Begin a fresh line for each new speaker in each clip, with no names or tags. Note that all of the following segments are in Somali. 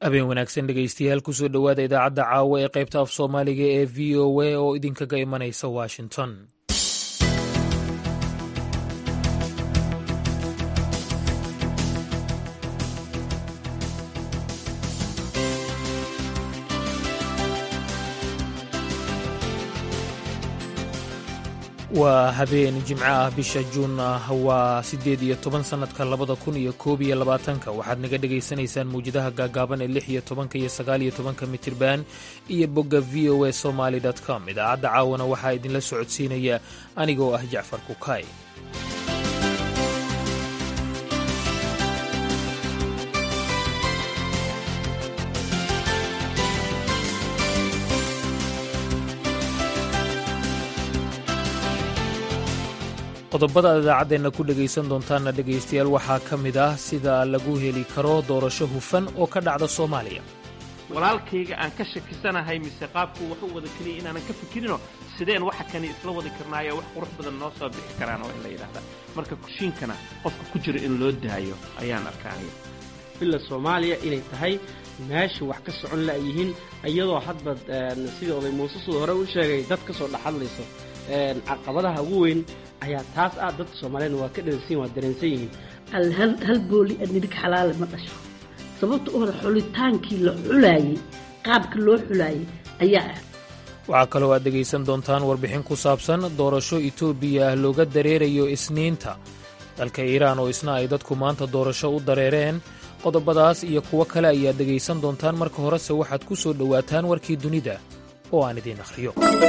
habeen wanaagsan dhegaystayaal kusoo dhowaada idaacadda caawa ee qaybta af soomaaliga ee v o a oo idinkaga imanaysa washington waa habeen jimco ah bisha juun ah waa siddeed iyo toban sannadka labada kun iyo koob iyo labaatanka waxaad naga dhegaysanaysaan mawjadaha gaagaaban ee lix iyo tobanka iyo sagaal iyo tobanka mitirban iyo bogga v o a somaly com idaacadda caawana waxaa idinla socodsiinaya anigoo ah jacfar kukay qodobada aad idaacaddeenna ku dhegaysan doontaanna dhegaystayaal waxaa ka mid ah sida lagu heli karo doorasho hufan oo ka dhacda soomaaliya
walaalkayga aan ka shakisanahay mise qaabku wax u wada keliya inaanan ka fikirinoo sideen waxa kani isla wadi karnaayo wax qurux badan noo soo bixi karaan waa in la yidhahdaa marka kushiinkana qofka ku jira in loo daayo ayaan arkaanaya
billa soomaaliya inay tahay meesha wax ka socon la'yihiin iyadoo hadba sidii oday muuse suu hore u sheegay dad ka soo dhexadlayso caqabadaha ugu weyn ayaa taas ah dadka soomaaliyeedna waa ka dhansan waa dareensan yihiin
hal booli adnidig xalaale ma dhasho sababta u hore xulitaankii la xulaayey qaabka loo xulaayey ayaa ah
waxaa kaloo aad dhegaysan doontaan warbixin ku saabsan doorasho etoobiya ah looga dareerayo isniinta dalka iiraan oo isna ay dadku maanta doorasho u dareereen qodobadaas iyo kuwo kale ayaad dhegaysan doontaan marka horese waxaad ku soo dhowaataan warkii dunida oo aan idiin akhriyo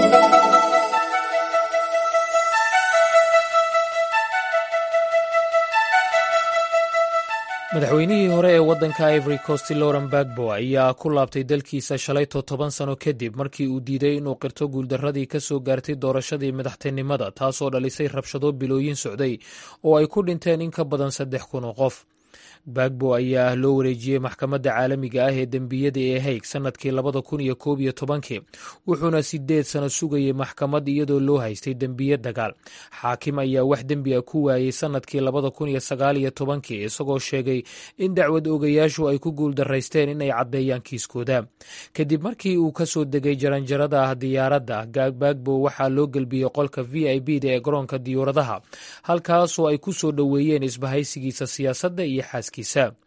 madaxweynihii hore ee waddanka ivory coast loren bagbo ayaa ku laabtay dalkiisa shalayto toban sano kadib markii uu diiday inuu qirto guuldarradii ka soo gaartay doorashadii madaxtinimada taasoo dhalisay rabshado bilooyin socday oo ay ku dhinteen in ka badan saddex kun oo qof bagbo ayaa loo wareejiyey maxkamadda caalamiga ah ee dembiyada ee haig sannadkii labada kun iyo koob iyo tobankii wuxuuna sideed sano sugayey maxkamad iyadoo loo haystay dembiye dagaal xaakim ayaa wax dembi a ku waayey sannadkii labada kun iyo sagaal iyo tobankii isagoo sheegay in dacwad oogayaashu ay ku guuldaraysteen inay caddeeyaan kiiskooda kadib markii uu ka soo degay jaranjarada ah diyaaradda bagbo waxaa loo gelbiyey qolka v i b da ee garoonka diyuuradaha halkaasoo ay ku soo dhoweeyeen isbahaysigiisa siyaasadda iyo xaaskiisa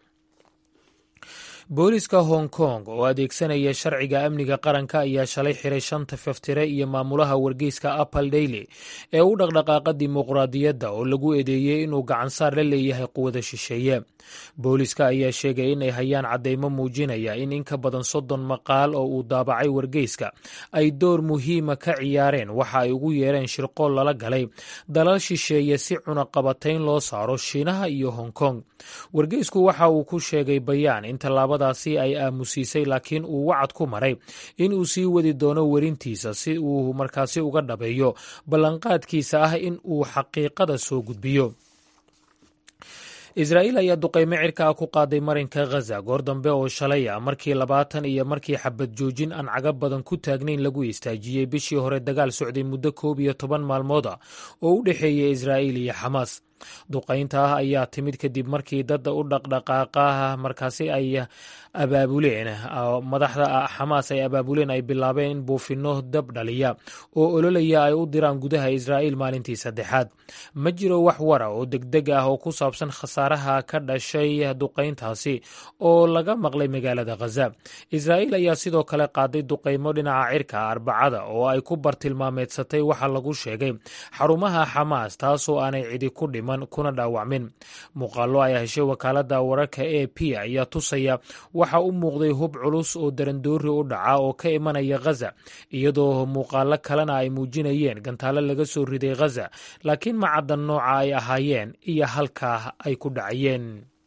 booliska hong kong oo adeegsanaya sharciga amniga qaranka ayaa shalay xiray shanta faftire iyo maamulaha wargeyska apple daily ee u dhaqdhaqaaqa dimuqraadiyadda oo lagu eedeeyey inuu gacansaar la leeyahay quwada shisheeye booliska ayaa sheegay inay hayaan caddeymo muujinaya in in ka badan soddon maqaal oo uu daabacay wargeyska ay door muhiima ka ciyaareen waxa ay ugu yeereen shirqool lala galay dalal shisheeye si cunaqabatayn loo saaro shiinaha iyo hong kong wargeysku waxa uu ku sheegay bayaan in tallaabadaasi ay aamusiisay laakiin uu wacad ku maray in uu sii wadi doono werintiisa si uu markaasi uga dhabeeyo ballanqaadkiisa ah in uu xaqiiqada soo gudbiyo israa'iil ayaa duqaymo cirka ah ku qaaday marinka khaza goor dambe oo shalay ah markii labaatan iyo markii xabad joojin aan caga badan ku taagnayn lagu istaajiyey bishii hore dagaal socday muddo koob iyo toban maalmood ah oo u dhexeeyay israa'iil iyo xamaas duqaynta ah ayaa timid kadib markii dadda u dhaqdhaqaaqa markaasi ay abaabuleen madaxda xamaas ay abaabuleen ay bilaabeen in buufinno dab dhaliya oo ololaya ay u diraan gudaha israa'iil maalintii saddexaad ma jiro wax wara oo degdeg ah oo ku saabsan khasaaraha ka dhashay duqayntaasi oo laga maqlay magaalada khaza israa'iil ayaa sidoo kale qaaday duqaymo dhinaca cirka arbacada oo ay ku bartilmaameedsatay waxa lagu sheegay xarumaha xamaas taasoo aanay cidi ku dhiman kuna dhaawacmin muuqaallo ay heshay wakaaladda wararka a p ayaa tusaya waxa u muuqday hub culus oo darandoori u dhaca oo ka imanaya khaza iyadoo muuqaalo kalena ay muujinayeen gantaalo laga soo riday khaza laakiin ma caddan nooca ay ahaayeen iyo halkaa ay ku dhacayeen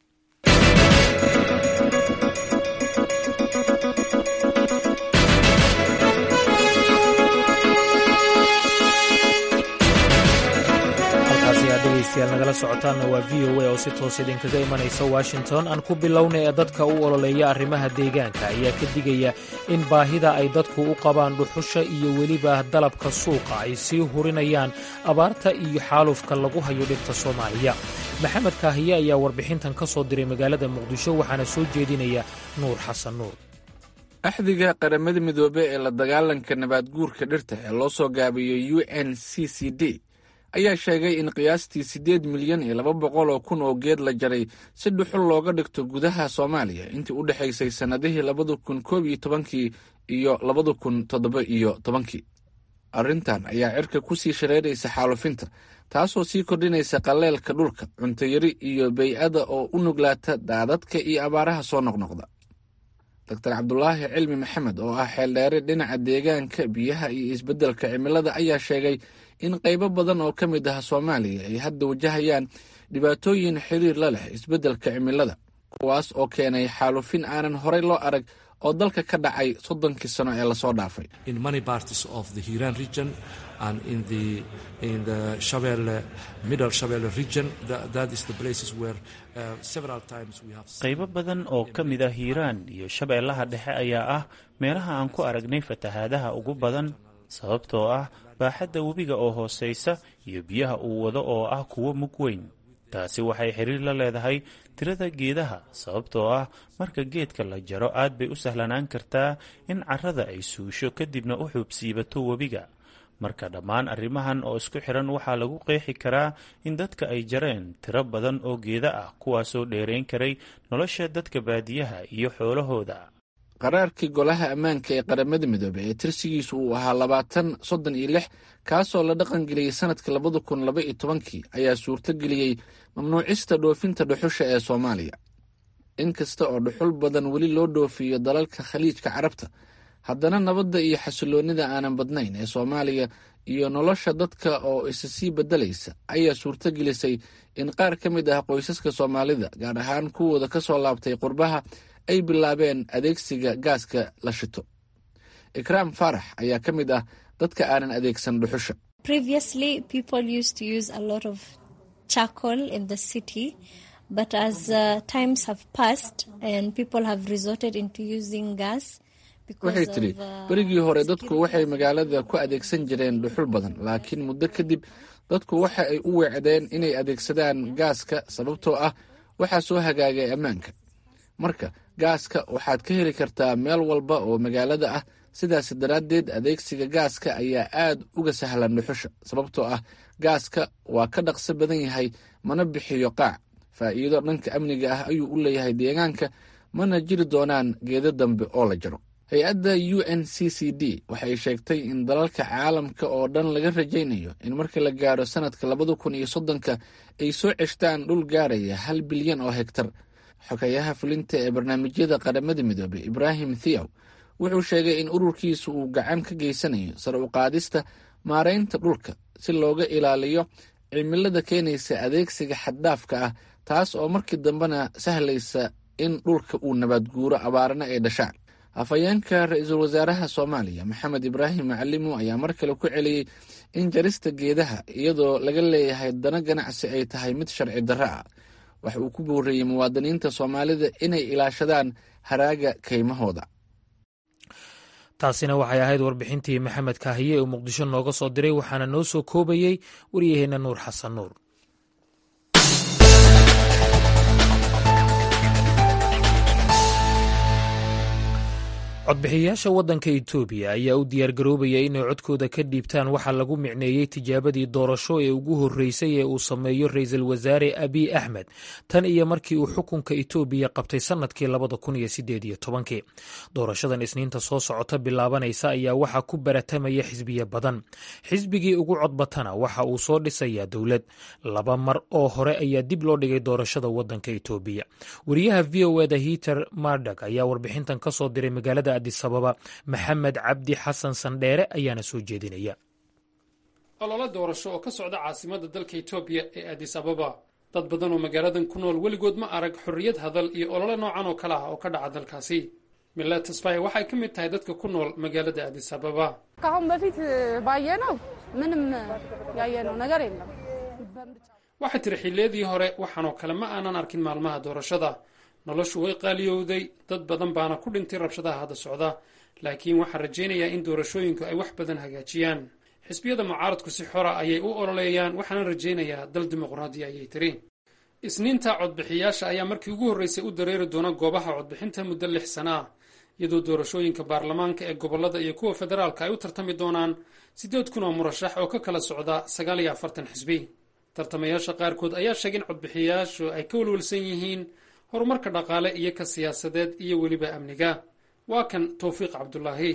degeystayaal nagala socotaanna waa v o a oo si toos idinkaga imanaysa washington aan ku bilownay ee dadka u ololeeya arrimaha deegaanka ayaa ka digaya in baahida ay dadku u qabaan dhuxusha iyo weliba dalabka suuqa ay sii hurinayaan abaarta iyo xaalufka lagu hayo dhirta soomaaliya maxamed kaahiye ayaa warbixintan ka soo diray magaalada muqdisho waxaana soo jeedinaya nuur xasan nuur
axdiga qaramada midoobe ee la dagaalanka nabaadguurka dhirta ee loo soo gaabiyo u n c c d ayaa sheegay in qiyaastii siddeed milyan iyo laba boqol oo kun oo geed la jaray si dhuxul looga dhigto gudaha soomaaliya intii u dhexaysay sannadihii labada kun koob iyo tobankii iyo labada kun toddoba iyo tobankii arrintan ayaa cirka ku sii shareeraysa xaalufinta taasoo sii kordhinaysa qalleelka dhulka cuntayari iyo bey-ada oo u nuglaata daadadka iyo abaaraha soo noqnoqda doctor cabdulaahi cilmi maxamed oo ah xeeldheere dhinaca deegaanka biyaha iyo isbeddelka cimilada ayaa sheegay in qaybo badan oo ka mid ah soomaaliya ay hadda wajahayaan dhibaatooyin xiriir la leh isbeddelka cimilada kuwaas oo keenay xaalufin aanan horey loo arag oo dalka ka dhacay soddonkii sano ee lasoo dhaafay
qaybo badan oo ka mid ah hiiraan iyo shabeellaha dhexe ayaa ah meelaha aan ku aragnay fatahaadaha ugu badan sababtoo ah baaxadda webiga oo hoosaysa iyo biyaha uu wado oo ah kuwo mug weyn taasi waxay xiriir la leedahay tirada geedaha sababtoo ah marka geedka la jaro aad bay u sahlanaan kartaa in carrada ay suusho kadibna u xuubsiibato webiga marka dhammaan arrimahan oo isku xiran waxaa lagu qeexi karaa in dadka ay jareen tiro badan oo geeda ah kuwaasoo dheerayn karay nolosha dadka baadiyaha iyo xoolahooda
qaraarkii golaha ammaanka ee qaramada midoobey ee tirsigiisu uu ahaa labaatan soddon iyo lix kaasoo la dhaqangeliyey sanadka labada kun laba iyo tobankii ayaa suurto geliyey mamnuucista dhoofinta dhuxusha ee soomaaliya in kasta oo dhuxul badan weli loo dhoofiyo dalalka khaliijka carabta haddana nabadda iyo xasiloonnida aanan badnayn ee soomaaliya iyo nolosha dadka oo isa sii beddelaysa ayaa suurto gelisay in qaar ka mid ah qoysaska soomaalida gaar ahaan kuwooda ka soo laabtay qurbaha ay bilaabeen adeegsiga gaaska la shito ikraam faarax ayaa ka mid ah dadka aanan adeegsan dhuxusha waxay tidhi berigii hore dadku waxay magaalada ku adeegsan jireen dhuxul badan laakiin muddo kadib dadku waxa ay u weecdeen inay adeegsadaan gaaska sababtoo ah waxaa soo hagaagay ammaanka marka gaaska waxaad ka heli kartaa meel walba oo magaalada ah sidaas daraaddeed adeegsiga gaaska ayaa aad uga sahlan dhuxusha sababtoo ah gaaska waa ka dhaqso badan yahay mana bixiyo qaac faa'iido dhanka amniga ah ayuu u leeyahay deegaanka mana jiri doonaan geedo dambe oo la jaro hay-adda u n c c d waxay sheegtay in dalalka caalamka oo dhan laga rajaynayo in marka la gaaro sanadka labada kun iyo soddonka ay soo ceshtaan dhul gaaraya hal bilyan oo hegtar xogayaha fulinta ee barnaamijyada qaramada midoobey ibraahim thiaw wuxuu sheegay in ururkiisu uu gacan ka geysanayo sar u qaadista maaraynta dhulka si looga ilaaliyo cimilada keenaysa adeegsiga xaddhaafka ah taas oo markii dambena sahlaysa in dhulka uu nabaadguuro abaarna ay dhashaan afhayeenka ra-iisul wasaaraha soomaaliya maxamed ibraahim macalimo ayaa mar kale ku celiyey in jarista geedaha iyadoo laga leeyahay dana ganacsi ay tahay mid sharci darro ah waxa uu ku booreeyey muwaadiniinta soomaalida inay ilaashadaan haraaga kaymahooda
taasina waxay ahayd warbixintii maxamed kaahiye oo muqdisho nooga soo diray waxaana noo soo koobayey waryaheenna nuur xasan nuur codbixiyayaasha waddanka etoobiya ayaa u diyaargaroobaya inay codkooda ka dhiibtaan waxaa lagu micneeyey tijaabadii doorasho ee ugu horreysay ee uu sameeyo ra-iisul wasaare abiy axmed tan iyo markii uu xukunka etoobiya qabtay sannadkii labada kun iyo sideed iyo tobankii doorashadan isniinta soo socota bilaabanaysa ayaa waxaa ku baratamaya xisbiya badan xisbigii ugu codbatana waxa uu soo dhisayaa dowlad laba mar oo hore ayaa dib loo dhigay doorashada waddanka etoobiya wariyaha v o eda hiter mardag ayaa warbixintan ka soo diray magaalada adisababa maxamed cabdi xasan sandheere ayaana soo jeedinaya
ololo doorasho oo ka socda caasimada dalka etoobiya ee adis ababa dad badan oo magaaladan ku nool weligood ma arag xorriyad hadal iyo ololo noocan oo kale ah oo ka dhaca dalkaasi mila tasfaye waxay ka mid tahay dadka ku nool magaalada adis ababa
ከአሁን በፊት ባየነው ምንም ያየነው ነገር የለም
waxay tiri xilliyadii hore waxaanoo kale ma aanan arkin maalmaha doorashada noloshu way qaaliyowday dad badan baana ku dhintay rabshadaha hadda socda laakiin waxaan rajaynayaa in doorashooyinku ay wax badan hagaajiyaan xisbiyada mucaaradku si xora ayay u ololeeyaan waxaana rajaynayaa dal dimuqraadi ayay tiri isniinta codbixiyaasha ayaa markii ugu horreysay u dareeri doona goobaha codbixinta muddo lix sana ah iyadoo doorashooyinka baarlamaanka ee gobollada iyo kuwa federaalka ay u tartami doonaan siddeed kun oo murashax oo ka kala socda sagaal iyo afartan xisbi tartamayaasha qaarkood ayaa sheegay in codbixiyayaashu ay ka walwalsan yihiin horumarka dhaqaale iyo ka siyaasadeed iyo weliba amniga waa kan towfiiq cabdulaahi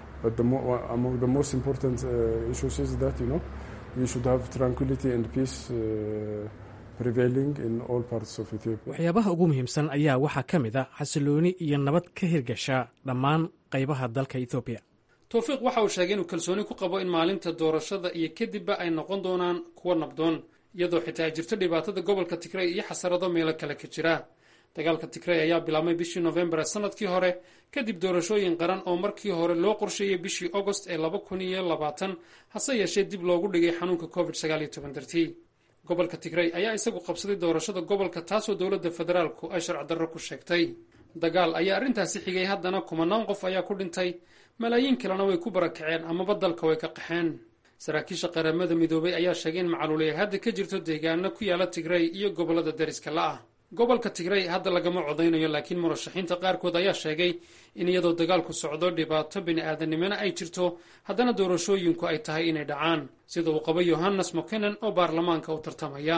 waxyaabaha ugu muhiimsan ayaa waxaa ka mid a xasilooni iyo nabad ka hirgasha dhammaan qaybaha dalka ethoobiya
towfiiq waxa uu sheegay inuu kalsooni ku qabo in maalinta doorashada iyo kadibba ay noqon doonaan kuwo nabdoon iyadoo xitaa ay jirto dhibaatada gobolka tigrey iyo xasarado meelo kale ka jira dagaalka tigrey ayaa bilaabmay bishii nofembar sanadkii hore kadib doorashooyin qaran oo markii hore loo qorsheeyey bishii agost ee laba kun iyo labaatan hase yeeshee dib loogu dhigay xanuunka covid sagaal iyo toban dartii gobolka tigrey ayaa isagu qabsaday doorashada gobolka taasoo dowladda federaalku ay sharci darro ku sheegtay dagaal ayaa arrintaasi xigay haddana kumanaan qof ayaa ku dhintay malaayiin kalena way ku barakaceen amaba dalka way ka qaxeen saraakiisha qaramada midoobay ayaa sheegay in macaluuli ay hadda ka jirto deegaano ku yaala tigrey iyo gobollada dariska la ah gobolka tigrey hadda lagama codaynayo laakiin murashaxiinta qaarkood ayaa sheegay in iyadoo dagaalku socdo dhibaato bini-aadanimona ay jirto haddana doorashooyinku ay tahay inay dhacaan sida uu qabo yohannes mokenan oo baarlamaanka u tartamaya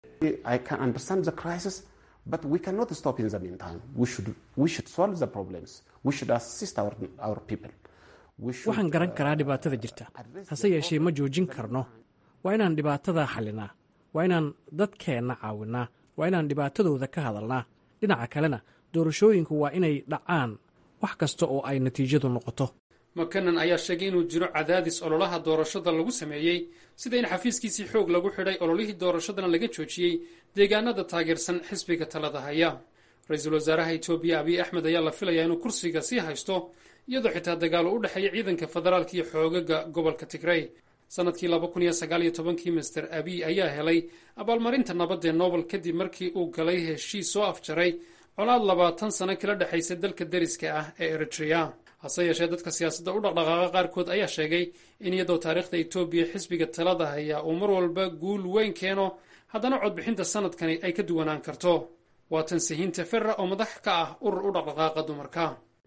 waxaan garan karaa dhibaatada jirta hase yeeshee ma joojin karno waa inaan dhibaatada xallinaa waa inaan dadkeenna caawinaa waa inaan dhibaatadooda ka hadalnaa dhinaca kalena doorashooyinku waa inay dhacaan wax kasta oo ay natiijadu noqoto
makanan ayaa sheegay inuu jiro cadaadis ololaha doorashada lagu sameeyey sida in xafiiskiisii xoog lagu xidhay ololihii doorashadana laga joojiyey deegaanada taageersan xisbiga talada haya ra-iisul wasaaraha etoobiya abiy axmed ayaa la filayaa inuu kursiga sii haysto iyadoo xitaa dagaalo u dhexeeya ciidanka federaalka iyo xoogaga gobolka tigrey sanadkii laba kun iyo sagaal iyo tobankii master abiy ayaa helay abaalmarinta nabadee nobel kadib markii uu galay heshiis soo afjaray colaad labaatan sano kala dhexaysa dalka deriska ah ee eritrea hase yeeshee dadka siyaasadda u dhaqdhaqaaqa qaarkood ayaa sheegay in iyadoo taariikhda etoobiya xisbiga talada haya uu mar walba guul weyn keeno haddana codbixinta sanadkani ay ka duwanaan karto waa tan sahiinta ferra oo madax ka ah urur u dhaqdhaqaaqa dumarka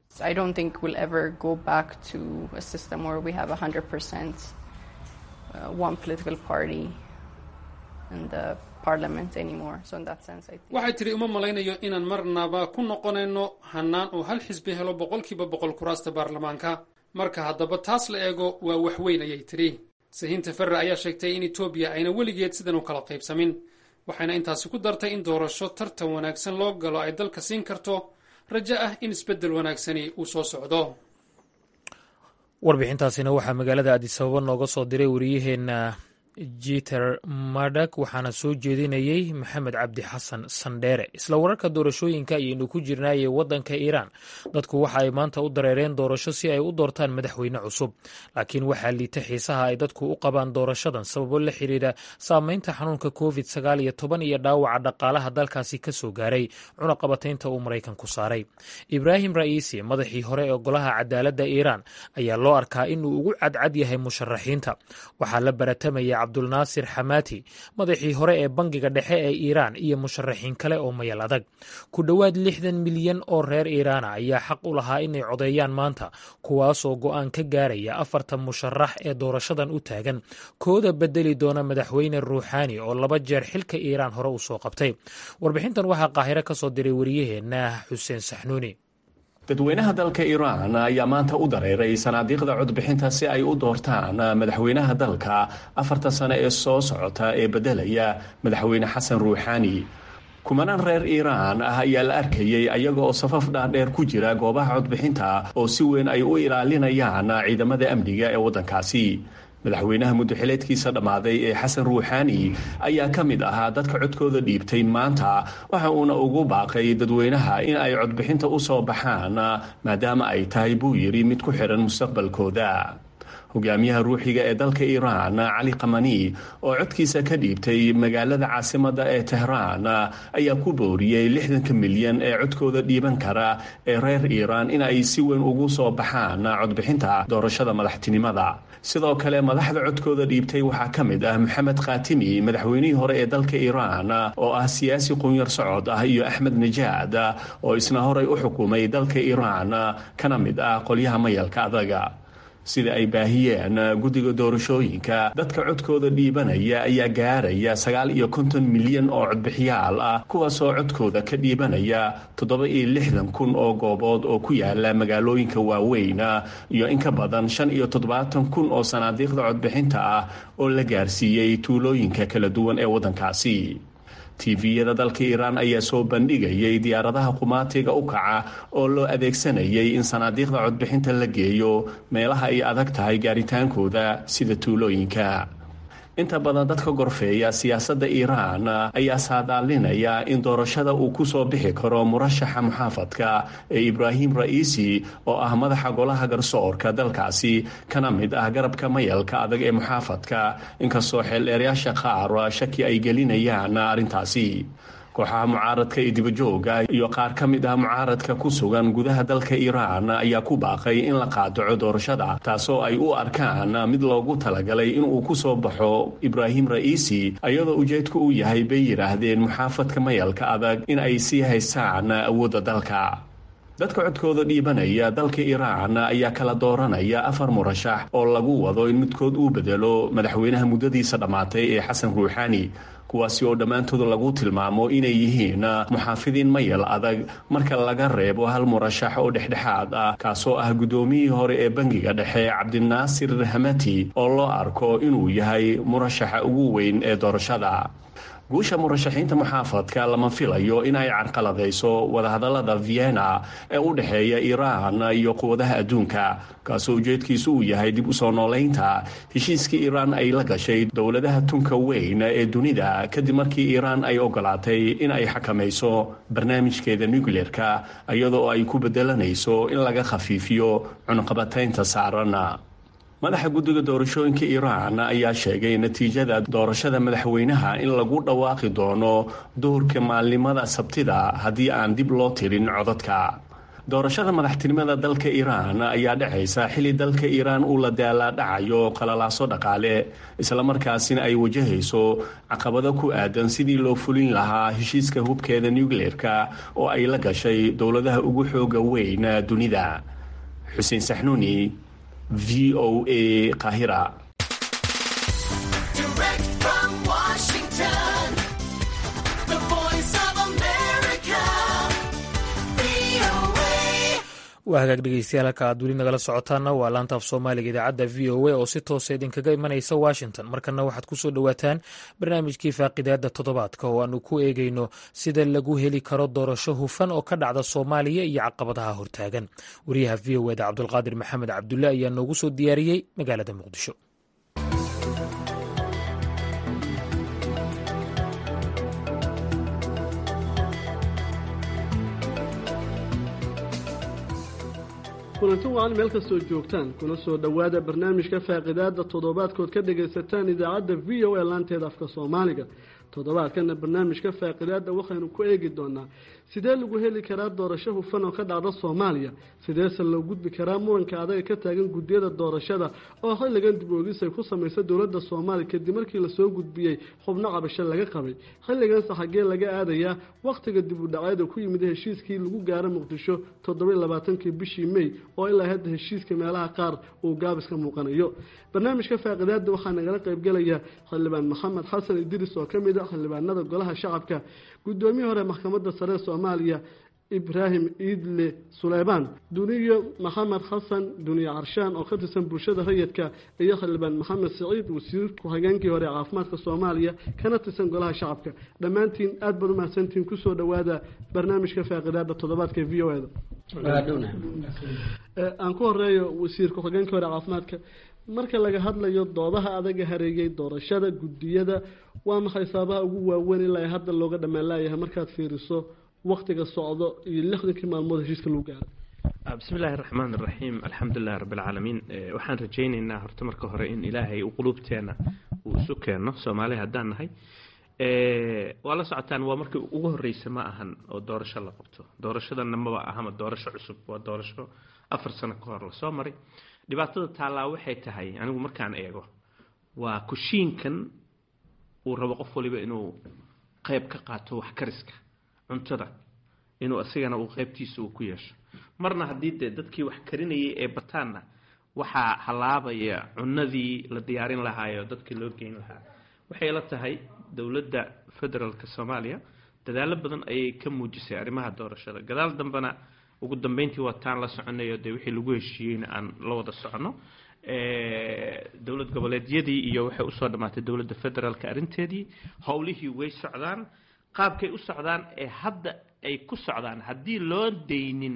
waxay tidhi uma malaynayo inaan marnaba ku noqonayno hannaan uu hal xisbi helo boqolkiiba boqol kuraasta baarlamaanka marka haddaba taas la eego waa wax weyn ayay tidhi sahiinta ferre ayaa sheegtay in etoobiya ayna weligeed sidan u kala qaybsamin waxayna intaasi ku dartay in doorasho tartan wanaagsan loo galo ay dalka siin karto rajo ah in isbeddel wanaagsani uu soo socdo
warbixintaasina waxaa magaalada adisababa nooga soo diray wariyaheenna jiter madak waxaana soo jeedinayey maxamed cabdi xasan sandheere isla wararka doorashooyinka ayaynu ku jirnaayee waddanka iiraan dadku waxa ay maanta u dareereen doorasho si ay u doortaan madaxweyne cusub laakiin waxaa liita xiisaha ay dadku u qabaan doorashadan sababo la xiriira saameynta xanuunka covid sagaal iyo toban iyo dhaawaca dhaqaalaha dalkaasi ka soo gaaray cunaqabataynta uu maraykanku saaray ibraahim ra'iisi madaxii hore ee golaha cadaaladda iiraan ayaa loo arkaa inuu ugu cadcad yahay musharaxiinta waxaa la baratamaya cabdulnaasir xamaati madaxii hore ee bangiga dhexe ee iiraan iyo musharaxiin kale oo mayal adag ku dhowaad lixdan milyan oo reer iiraana ayaa xaq u lahaa inay codeeyaan maanta kuwaasoo go'aan ka gaaraya afartan musharax ee doorashadan u taagan kooda bedeli doona madaxweyne ruuxaani oo laba jeer xilka iiraan hore u soo qabtay warbixintan waxaa qaahiro ka soo diray wariyaheenna xuseen saxnuuni
dadweynaha dalka iiraan ayaa maanta u dareeray sanaadiiqda codbixinta si ay u doortaan madaxweynaha dalka afartan sano ee soo socota ee beddelaya madaxweyne xasan ruuxaani kumanaan reer iiraan ah ayaa la arkayey ayaga oo safaf dhaadheer ku jira goobaha codbixinta oo si weyn ay u ilaalinayaan ciidamada amniga ee waddankaasi madaxweynaha muddoxileedkiisa dhammaaday ee xasan ruuxaani ayaa ka mid ahaa dadka codkooda dhiibtay maanta waxa uuna ugu baaqay dadweynaha in ay codbixinta u soo baxaan maadaama ay tahay buu yidhi mid ku xidhan mustaqbalkooda hogaamiyaha ruuxiga ee dalka iiraan cali kamani oo codkiisa ka dhiibtay magaalada caasimada ee tehraan ayaa ku booriyey lixdanka milyan ee codkooda dhiiban kara ee reer iiraan in ay si weyn ugu soo baxaan codbixinta doorashada madaxtinimada sidoo kale madaxda codkooda dhiibtay waxaa ka mid ah maxamed khatimi madaxweynihii hore ee dalka iiraan oo ah siyaasi qunyar socod ah iyo axmed najaad oo isna horay u xukumay dalka iiraan kana mid ah qolyaha mayalka adaga sida ay baahiyeen guddiga doorashooyinka dadka codkooda dhiibanaya ayaa gaaraya sagaal iyo konton milyan oo codbixiyaal ah kuwaasoo codkooda ka dhiibanaya toddoba iyo lixdan kun oo goobood oo ku yaala magaalooyinka waaweyn iyo in ka badan shan iyo toddobaatan kun oo sanaadiiqda codbixinta ah oo la gaarsiiyey tuulooyinka kala duwan ee waddankaasi tiviyada dalka iiraan ayaa soo bandhigayay diyaaradaha qumaatiga u kaca oo loo adeegsanayay in sanaadiiqda codbixinta la geeyo meelaha ay adag tahay gaaritaankooda sida tuulooyinka inta badan dadka gorfeeya siyaasadda iiraan ayaa saadaalinaya in doorashada uu ku soo bixi karo murashaxa muxaafadka ee ibraahim ra'iisi oo ah madaxa golaha garsoorka dalkaasi kana mid ah garabka mayalka adag ee muxaafadka inkastoo xeeldheerayaasha qaar shaki ay gelinayaan arrintaasi kooxaha mucaaradka ee dibajooga iyo qaar ka mid ah mucaaradka ku sugan gudaha dalka iiraan ayaa ku baaqay in la qaadaco doorashada taasoo ay u arkaan mid loogu talagalay inuu ku soo baxo ibraahim ra'iisi iyadoo ujeedku uu yahay bay yidhaahdeen muxaafadka mayalka adag in ay sii haystaan awoodda dalka dadka codkooda dhiibanaya dalka iiraan ayaa kala dooranaya afar murashax oo lagu wado in midkood uu bedelo madaxweynaha muddadiisa dhammaatay ee xasan ruuxaani kuwaasi oo dhammaantood lagu tilmaamo inay yihiin muxaafidiin mayal adag marka laga reebo hal murashax oo dhexdhexaad ah kaasoo ah guddoomiyihii hore ee bangiga dhexe cabdinaasir hamati oo loo arko inuu yahay murashaxa ugu weyn ee doorashada guusha murashaxiinta muxaafadka lama filayo in ay carqaladayso wadahadallada vienna ee u dhexeeya iiraan iyo quwadaha adduunka kaasoo ujeedkiisu uu yahay dib u soo noolaynta heshiiskii iiraan ay la gashay dowladaha tunka weyn ee dunida kadib markii iiraan ay ogolaatay in ay xakamayso barnaamijkeeda nucleerka iyadoo ay ku bedelanayso in laga khafiifiyo cunqabataynta saaran madaxa guddiga doorashooyinka iiraan ayaa sheegay natiijada doorashada madaxweynaha in lagu dhawaaqi doono duhurka maalnimada sabtida haddii aan dib loo tirin codadka doorashada madaxtinimada dalka iiraan ayaa dhacaysa xilli dalka iiraan uu la daalaadhacayo qalalaaso dhaqaale islamarkaasina ay wajahayso caqabado ku aadan sidii loo fulin lahaa heshiiska hubkeeda nucleerka oo ay la gashay dowladaha ugu xooga weyn dunida xuseen saxnuuni v o a qahira
waa hagaag dhegeystayaal halka aad weli nagala socotaana waa laanta af soomaaliga idaacadda v o a oo si toosa idinkaga imanaysa washington markana waxaad ku soo dhowaataan barnaamijkii faaqidaada toddobaadka oo aanu ku eegayno sida lagu heli karo doorasho hufan oo ka dhacda soomaaliya iyo caqabadaha hortaagan wariyaha v o eda cabdulqaadir maxamed cabdulle ayaa noogu soo diyaariyey magaalada muqdisho
kulanti wacan meel kastoo joogtaan kuna soo dhowaada barnaamijka faaqidaada toddobaadkood ka dhagaysataan idaacadda v o a laanteeda afka soomaaliga toddobaadkana barnaamijka faaqidaada waxaynu ku eegi doonaa sidee lagu heli karaa doorasho hufan oo ka dhacda soomaaliya sideese loo gudbi karaa muranka adaga ka taagan guddiyada doorashada oo xilligan dib oogis ay ku samaysa dowladda soomaaliya kadib markii lasoo gudbiyey xubno cabasho laga qabay xilliganse xaggee laga aadayaa wakhtiga dib u dhaceeda ku yimid heshiiskii lagu gaaro muqdisho toddoba labaatankii bishii mey oo ilaa hadda heshiiska meelaha qaar uu gaabis ka muuqanayo barnaamijka faaqidaada waxaa nagala qaybgelaya xildhibaan maxamed xasan idris oo ka mid a xildhibaanada golaha shacabka guddoomiye hore maxkamadda sare soomaaliya ibraahim iidle suleymaan duniyo maxamed xasan duniye carshaan oo ka tirsan bulshada rayidka iyo xildhibaan maxamed siciid wasiir ku-xigeenkii hore ee caafimaadka soomaaliya kana tirsan golaha shacabka dhammaantiin aada baad umahadsantiin kusoo dhowaada barnaamijka faaqidaada toddobaadka v o eda aan ku horeeyo wasiir ku-xigeenkii hore caafimaadka marka laga hadlayo doodaha adaga hareeyay doorashada guddiyada waa maxay saabaha ugu waaweyn ilaa hadda looga dhammaan laayahay markaad fiiriso waktiga socdo iyo lixdankii maalmood heshiiska lagu gaaray
bismi illaahi raxmaan iraxiim alxamdulilahi rabbi alcaalamiin waxaan rajaynaynaa horta marka hore in ilaahay u quluubteena uu isu keeno soomaali haddaan nahay waa la socotaan waa markii ugu horreysa ma ahan oo doorasho la qabto doorashadana maba ahama doorasho cusub waa doorasho afar sano ka hor lasoo maray dhibaatada taallaa waxay tahay anigu markaan eego waa kushiinkan uu rabo qof waliba inuu qayb ka qaato wax kariska cuntada inuu asigana uu qaybtiisa uu ku yeesho marna haddii dee dadkii wax karinayay ee bataanna waxaa halaabaya cunadii la diyaarin lahaayo dadkii loo geyn lahaa waxay la tahay dowladda federaalka soomaaliya dadaalo badan ayay ka muujisay arrimaha doorashada gadaal dambena ugu dambeyntii waa taan la soconayo dee wixii lagu heshiiyeyna aan la wada socono dowlad goboleedyadii iyo waxay usoo dhammaatay dowladda federaalka arrinteedii howlihii way socdaan qaabkay u socdaan ee hadda ay ku socdaan haddii loo daynin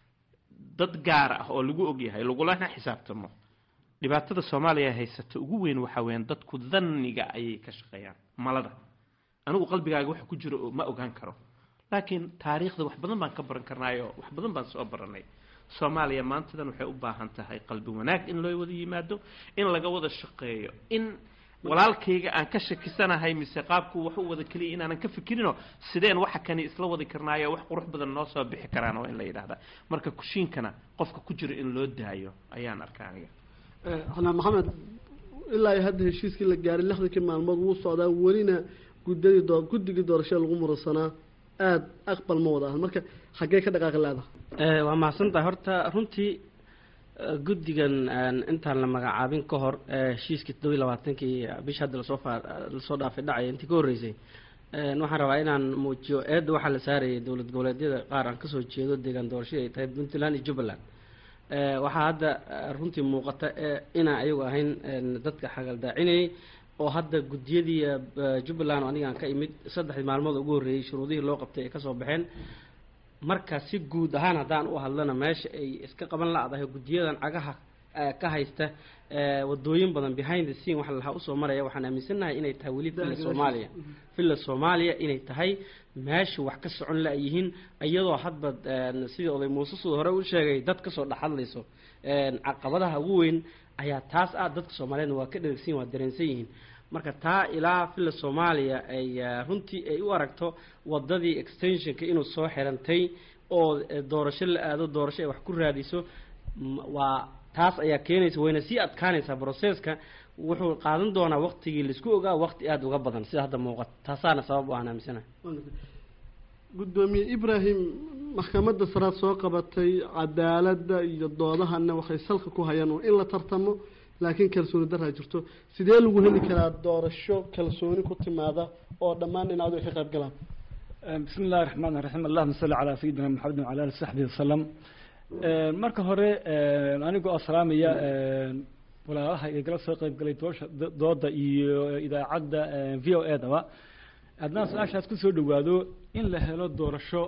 dad gaar ah oo lagu ogyahay lagulana xisaabtamo dhibaatada soomaaliya haysata ugu weyn waxaa weeyaan dadku dhanniga ayay ka shaqeeyaan malada anigu qalbigaaga waxa ku jiro ma ogaan karo laakiin taariikhda wax badan baan ka baran karnaayo wax badan baan soo baranay soomaaliya maantadan waxay u baahan tahay qalbi wanaag in loo wada yimaado in laga wada shaqeeyo in walaalkayga aan ka shakisanahay mise qaabku wax u wada keliya inaanan ka fikirino sideen waxa kani isla wadi karnaayo wax qurux badan noo soo bixi karaan waa in la yidhaahdaa marka kushiinkana qofka ku jiro in loo daayo ayaan arkaa aniga
xanaan maxamed ilaa iyo hadda heshiiskii la gaaray lixdankii maalmood wuu socdaa welina gudadii doo guddigii doorashada lagu muransanaa aada aqbal ma wada ahan marka xaggee ka dhaqaaqi leedahay
waa mahadsantahay horta runtii guddigan intaan la magacaabin ka hor heshiiskii toddobiyi labaatankii bisha hadda lasoo faa lasoo dhaafay dhacaya intii ka horreysay waxaan rabaa inaan muujiyo eedda waxaa la saarayay dowlad goboleedyada qaar aan kasoo jeedo deegaan doorashadii ay tahay puntland iyo jubbaland waxaa hadda runtii muuqata inaan ayagu ahayn dadka xagaldaacinayay oo hadda guddiyadii jubbaland oo anigaan ka imid saddexdii maalmood ugu horreeyey shuruudihii loo qabtay ay kasoo baxeen marka si guud ahaan haddaan u hadlana meesha ay iska qaban la-dahay guddiyadan cagaha ka haysta wadooyin badan behind the scene waxa lahaa usoo maraya waxaan aaminsanahay inay tahay weli villa soomaaliya villa soomaaliya inay tahay meesha wax ka socon la yihiin iyadoo hadba sidii oday muuse suu hore u sheegay dad kasoo dhexadlayso caqabadaha ugu weyn ayaa taas ah dadka soomaaliyeedna waa ka dheragsan waa dareensan yihiin marka taa ilaa villa soomaaliya ay runtii ay u aragto wadadii extensionka inuu soo xirantay oo doorasho la aado doorasho ay wax ku raadiso waa taas ayaa keenaysa wayna sii adkaanaysaa broseska wuxuu qaadan doonaa waqtigii laisku ogaa waqti aada uga badan sida hadda muuqata taasaana sabab u aan aaminsanahay
guddoomiye ibrahim maxkamadda saraad soo qabatay cadaaladda iyo doodahana waxay salka ku hayaan in la tartamo laakiin kalsooni daraa jirto sidee lagu heli karaa doorasho kalsooni ku timaada oo dhammaan dhinacdu ay ka qayb galaan
bismi illahi raxmaan raxiim allahuma salli calaa sayidina maxamedin wala ali saxbihi wasalam marka hore anigoo salaamaya walaalaha igala soo qayb galay doosha dooda iyo idaacadda v o e daba haddaan su-aashaas kusoo dhawaado in la helo doorasho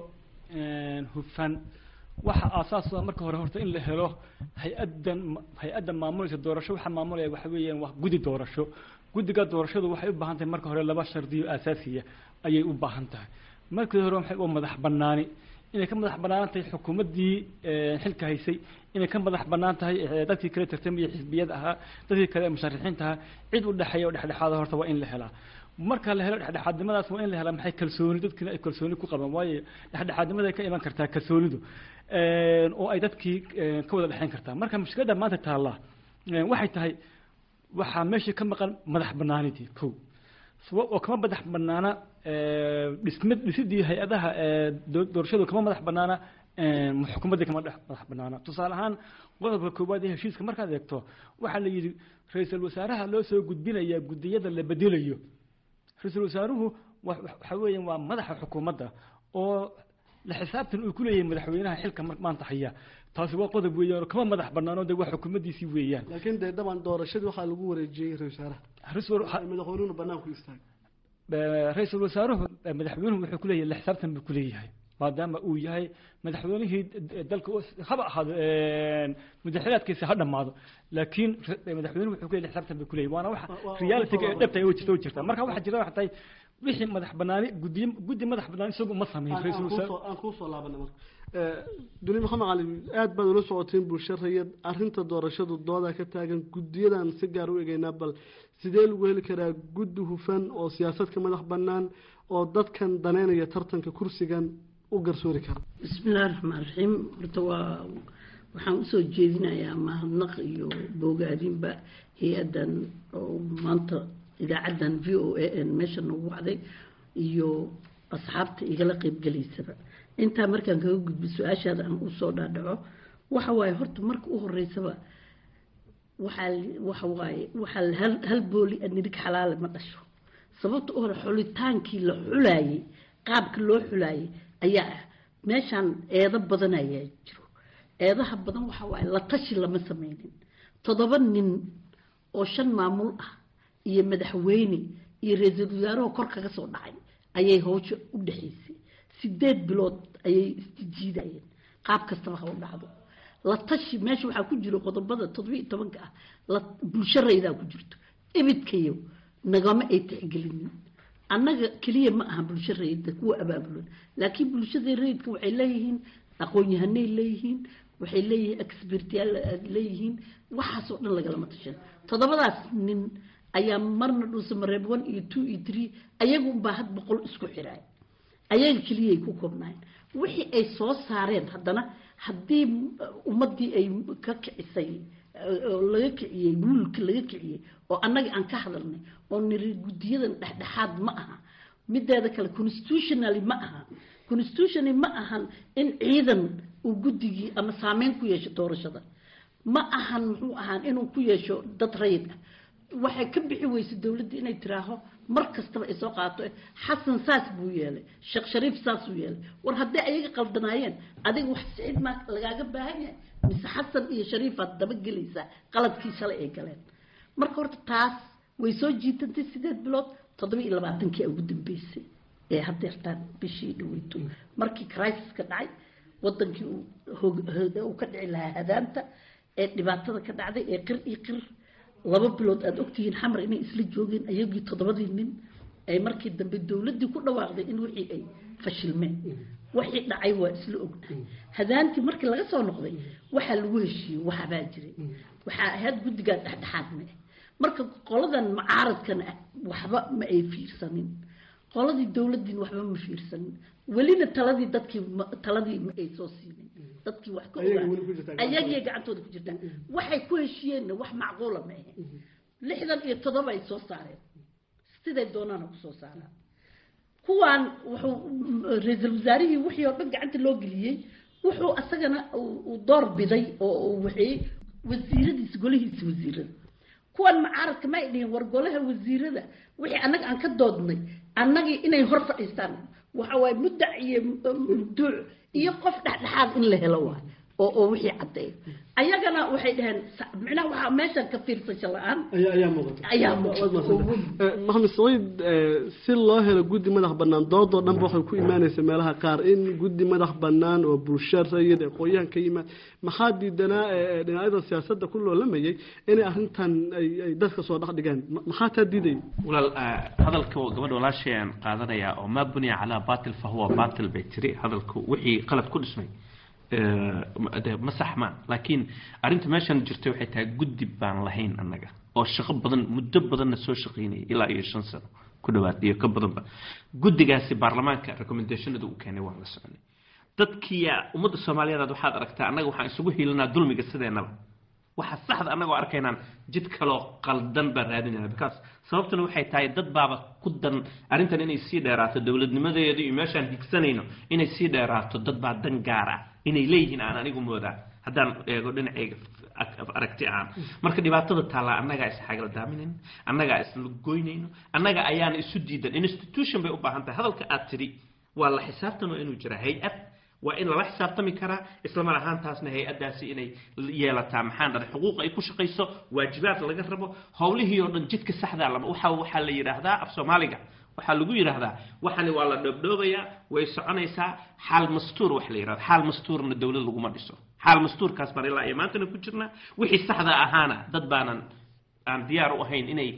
hufan waxa aasaas marka hore horta in la helo hay-addan hay-adda maamulaysa doorasho waxaa maamulaya waxa weeyaan waa guddi doorasho guddiga doorashadu waxay u baahan tahay marka hore laba shardiyo asaasiya ayay u baahan tahay markii hore waxay u madax banaani inay ka madax banaan tahay xukuumaddii xilka haysay inay ka madax banaan tahay dadkii kale tartamaya xisbiyada ahaa dadkii kale musharixiinta ahaa cid u dhexeeya oo dhexdhexaada horta waa in la helaa marka la helo dhexdhexaadnimadaas waa in la helaa maxay kalsooni dadkiina ay kalsooni ku qabaan waayo dhexdhexaadnimada ay ka iman kartaa kalsoonidu oo ay dadkii ka wada dhexeyn kartaa marka mushkiladda maanta taallaa waxay tahay waxaa meeshii ka maqan madax banaanidii ko oo kama madax banaana dhismid dhisidii hay-adaha doorashadu kama madax banaana xukuumaddii kama madax banaana tusaale ahaan qodobka koowaad ee heshiiska markaad eegto waxaa la yidhi ra-iisul wasaaraha loo soo gudbinayaa guddiyada la bedelayo ra-iisul wasaaruhu waxa weeyaan waa madaxa xukuumadda oo la xisaabtan uu ku leeyahay madaxweynaha xilka maanta haya taasi waa qodob weeyaan oo kama madax banaano de waa xukuumaddiisii weeyaan
laakiin dee dhaban doorashadii waxaa lagu wareejiyey ra-isul wasaaraha madaxweynuhuna banaanku istaagay
ra-iisul wasaaruhu madaxweynuhu wuxuu ku leeyahay la xisaabtan buu ku leeyahay maadaama uu yahay madaxweynihii dalka haba ahaado mudaxiraadkiisa ha dhammaado laakiin madaxweynuhu wuxuu ku leeyahay xisaabtan buu ku leeyahay waana waxa realityga ee dhabta ay jirta jirta marka waxa jirta waxa tahay wixii madax banaani guddiye guddi madax bannaan isagu ma sameyn ra-iisul wasaare
aan kuusoo laabana marka duni maxamed cali aad baad ula socoteen bulsho rayad arrinta doorashadu doodaa ka taagan guddiyadan si gaar u egeynaa bal sidee lagu heli karaa guddi hufan oo siyaasadka madax bannaan oo dadkan daneynaya tartanka kursigan u garsoori kara
bismillahi raxmaan raxiim horta waa waxaan usoo jeedinayaa mahadnaq iyo boogaadinba hay-addan oo maanta idaacaddan v o a n meesha noogu wacday iyo asxaabta igala qeybgelaysaba intaa markaan kaga gudbo su-aashaada aan usoo dhaadhaco waxa waaye horta marka u horeysaba waxaa waxa waaye waxaa hal hal booli nirig xalaale ma dhasho sababta u hore xulitaankii la xulaayey qaabka loo xulaayey ayaa ah meeshaan eedo badan ayaa jiro eedaha badan waxa waaye la tashi lama sameynin toddoba nin oo shan maamul ah iyo madaxweyne iyo ra-iisul wasaaraho kor kaga soo dhacay ayay howsha u dhexaysay sideed bilood ayay isjijiidayeen qaab kastaba ha u dhacdo la tashi meesha waxaa ku jiro qodobada toddobiiyo tobanka ah la bulsho raydaa ku jirto ibidkayo nagama ay tixgelinin annaga keliya ma aha bulsho rayidda kuwa abaabulan laakiin bulshada rayidka waxay leeyihiin aqoon-yahanay leeyihiin waxay leeyihiin expertyaal leeyihiin waxaasoo dhan lagalama tashan toddobadaas nin ayaa marna dhuusa mareeb one iyo two iyo three ayagu unbaa had boqol isku xiraay ayaga keliyay ku koobnaayeen wixii ay soo saareen haddana haddii ummaddii ay ka kicisay oo laga kiciyey buulka laga kiciyey oo annaga aan ka hadalnay oo niri guddiyadan dhexdhexaad ma aha mideeda kale constitutionally ma aha constitutionally ma ahan in ciidan uu guddigii ama saameyn ku yeesho doorashada ma ahan muxuu ahaan inuu ku yeesho dad rayid ah waxay ka bixi weysay dowladda inay tiraaho mar kastaba ay soo qaato xasan saas buu yeelay sheekh shariif saasuu yeelay war hadday ayaga qaldanaayeen adiga wax siciid maa lagaaga baahan yahay mise xasan iyo shariifaad dabagelaysaa qaladkii shalay ay galeen marka horta taas way soo jiitantay sideed bilood toddoba iyo labaatankii ugu dambeysay ee hadeertaan bishii dhaweyto markii crisis-ka dhacay wadankii uu ka dhici lahaa hadaanta ee dhibaatada ka dhacday ee qir iyo qir laba bilood aada ogtihiin xamar inay isla joogeen ayagii toddobadii nin ay markii dambe dowladdii ku dhawaaqday in wixii ay fashilmeen wixii dhacay waa isla ognahay hadaantii markii laga soo noqday waxaa lagu heshiiyey waxbaa jiray waxaa ahayd guddigaa dhexdhexaad ma ah marka qoladan mucaaradkana waxba ma ay fiirsanin qoladii dowladdiin waxba ma fiirsanin welina taladii dadkii taladii ma ay soo siinin dadkii wax ka ogaa ayagii gacantooda ku jirtaan waxay ku heshiiyeenna wax macquula ma ahe lixdan iyo toddoba ay soo saareen siday doonaana ku soo saaraan kuwaan wuxuu ra-iisul wasaarihii wixii oo dhan gacanta loo geliyey wuxuu asagana uu door biday oo uu waxeeyey wasiiradiisa golihiisa wasiirada kuwan mucaaradka ma ay dhihin war golaha wasiirada wixii annaga aan ka doodnay annagii inay hor fadhiistaan waxa waaye muddac iyo mubduuc iyo qof dhexdhexaad in la helo waay oo oo wixii caddeeyo ayagana waxay dhaheen micnaha waxaa meeshan ka fiirsasho la-aan
ayaa muuqata
ayaa muuqata
maxamed saciid si loo helo guddi madax bannaan doodoo dhanba waxay ku imaanaysa meelaha qaar in guddi madax bannaan oo bulsho rayid ee qoyahan ka yimaad maxaa diidanaa dhinacyada siyaasadda ku loolamayay inay arrintan ay dadka soo dhex dhigaan maxaa taa diidaya
walaal hadalka gabadha walaashay aan qaadanayaa oo maa buniya calaa batil fa huwa batil bay tiri hadalku wixii qalad ku dhismay ma saxmaan laakiin arrinta meeshan jirtay waxay tahay guddi baan lahayn annaga oo shaqo badan muddo badanna soo shaqaynayay ilaa iyo shan sano ku dhawaad iyo ka badanba guddigaasi baarlamaanka recommendationada uu keenay waan la soconay dadkiya ummadda soomaaliyeed waxaad aragtaa annaga waxaan isugu hiilinaa dulmiga sideenaba waxa saxda annagoo arkaynaan jid kaloo qaldan baan raadinayna because sababtuna waxay tahay dad baaba ku dan arrintan inay sii dheeraato dowladnimadeeda iyo meeshaan higsanayno inay sii dheeraato dad baa dan gaar ah inay leeyihiin aan anigu moodaa haddaan eego dhinacayga aragti ahaan marka dhibaatada taallaa annagaa isxagala daaminayno annagaa isla goynayno annaga ayaana isu diidan institution bay u baahan tahay hadalka aad tidhi waa la xisaabtan waa inuu jira hay-ad waa in lala xisaabtami karaa isla mar ahaantaasna hay-addaasi inay yeelataa maxaan dhahay xuquuq ay ku shaqayso waajibaad laga rabo howlihii oo dhan jidka saxdaa lama waxa waxaa la yidhaahdaa af soomaaliga waxaa lagu yidhaahdaa waxani waa la dhoobdhoobayaa way soconaysaa xaal mastuur wax la yidhahdo xaal mastuurna dowlad laguma dhiso xaal mastuurkaas baan ilaa iyo maantana ku jirnaa wixii saxda ahaana dad baanan aan diyaar u ahayn inay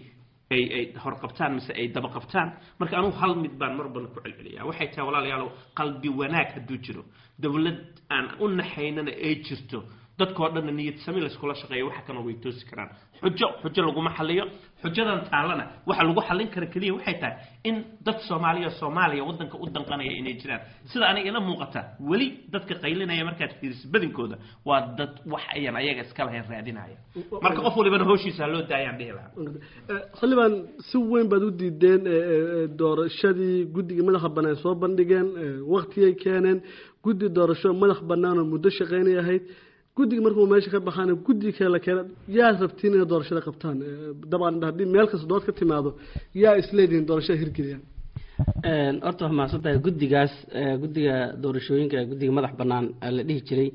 ay ay horqabtaan mise ay daba qabtaan marka anugu hal mid baan mar badan ku celceliyaa waxay tahay walaalayaalow qalbi wanaag hadduu jiro dowlad aan u naxaynana ay jirto dadkoo dhanna niyad sami layskula shaqeeya waxa kana way toosi karaan xujo xujo laguma xaliyo xujadan taalana waxa lagu xallin kara keliya waxay tahay in dad soomaaliya soomaaliya waddanka u danqanaya inay jiraan sida aniga ila muuqata weli dadka qaylinaya markaad fiiriso badinkooda waa dad wax ayan ayaga iska lahayn raadinaya marka qof walibana hawshiisa ha loo daayaan dhihi lahaa
xildhibaan si weyn baad u diideen doorashadii guddiga madaxa bannaan soo bandhigeen waktigay keeneen guddi doorasho madax bannaan oo muddo shaqaynay ahayd guddiga markuu meesha ka baxaana guddiga kale la keena yaa rabtiin inay doorashada qabtaan dabcan haddii meel kasta dood ka timaado yaa isleedihin doorashada hirgeliyaan
horta waa mahadsan tahay guddigaas guddiga doorashooyinka guddiga madax bannaan la dhihi jiray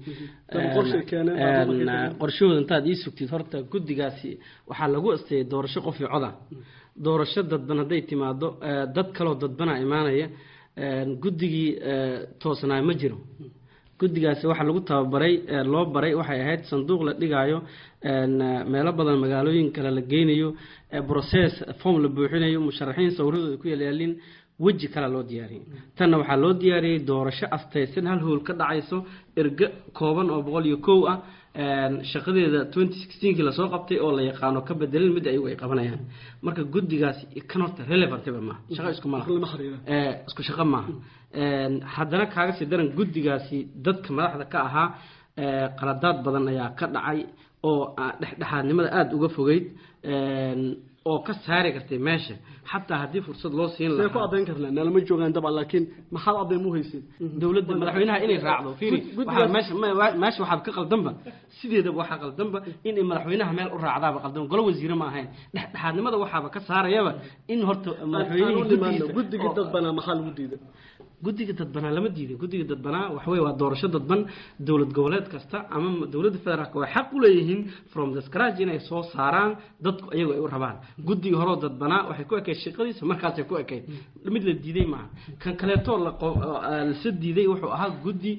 qorshahooda intaad ii sugtid horta guddigaasi waxaa lagu asteeyay doorasho qof iyo coda doorasho dadban hadday timaado dad kaloo dadbanaa imaanaya guddigii toosnaa ma jiro guddigaasi waxaa lagu tababaray loo baray waxay ahayd sanduuq la dhigaayo meelo badan magaalooyin kale la geynayo process form la buuxinayo musharaxiin sawirradooda ku yalyaalin weji kale loo diyaariyey tanna waxaa loo diyaariyey doorasho astaysan hal howl ka dhacayso ergo kooban oo boqol iyo kow ah shaqadeeda twenty sixteenkii lasoo qabtay oo la yaqaano ka bedelin mid ayagu ay qabanayaan marka guddigaasi kan horta relevantba maaha shaqo isku malaha isku shaqo maaha haddana kaaga sii daran guddigaasi dadka madaxda ka ahaa qaladaad badan ayaa ka dhacay oo dhexdhexaadnimada aada uga fogeyd oo ka saari kartay meesha xataa haddii fursad loo siin
see ku adayn karnaa naalama joogaan dabcan laakiin maxaad adayn mu haysin
dowladda madaxweynaha inay raacdo fiiri waxaa meesha meesha waxaad ka qaldanba sideedaba waxaa qaldanba in madaxweynaha meel u raacdaaba qaldan golo wasiire ma ahayn dhexdhexaadnimada waxaaba ka saarayaba in horta madaxweynihii
guddigii dadbanaa maxaa lagu diiday
guddiga dadbanaa lama diiday guddiga dadbanaa waxaweye waa doorasho dadban dowlad goboleed kasta ama dowladda federaalka way xaq u leeyihiin from the scratch inay soo saaraan dadku iyagu ay u rabaan guddiga horeo dadbanaa waxay ku ekayd shaqadiisa markaasay ku ekayd mid la diiday maaha kan kaleeto lase diiday wuxuu ahaa guddi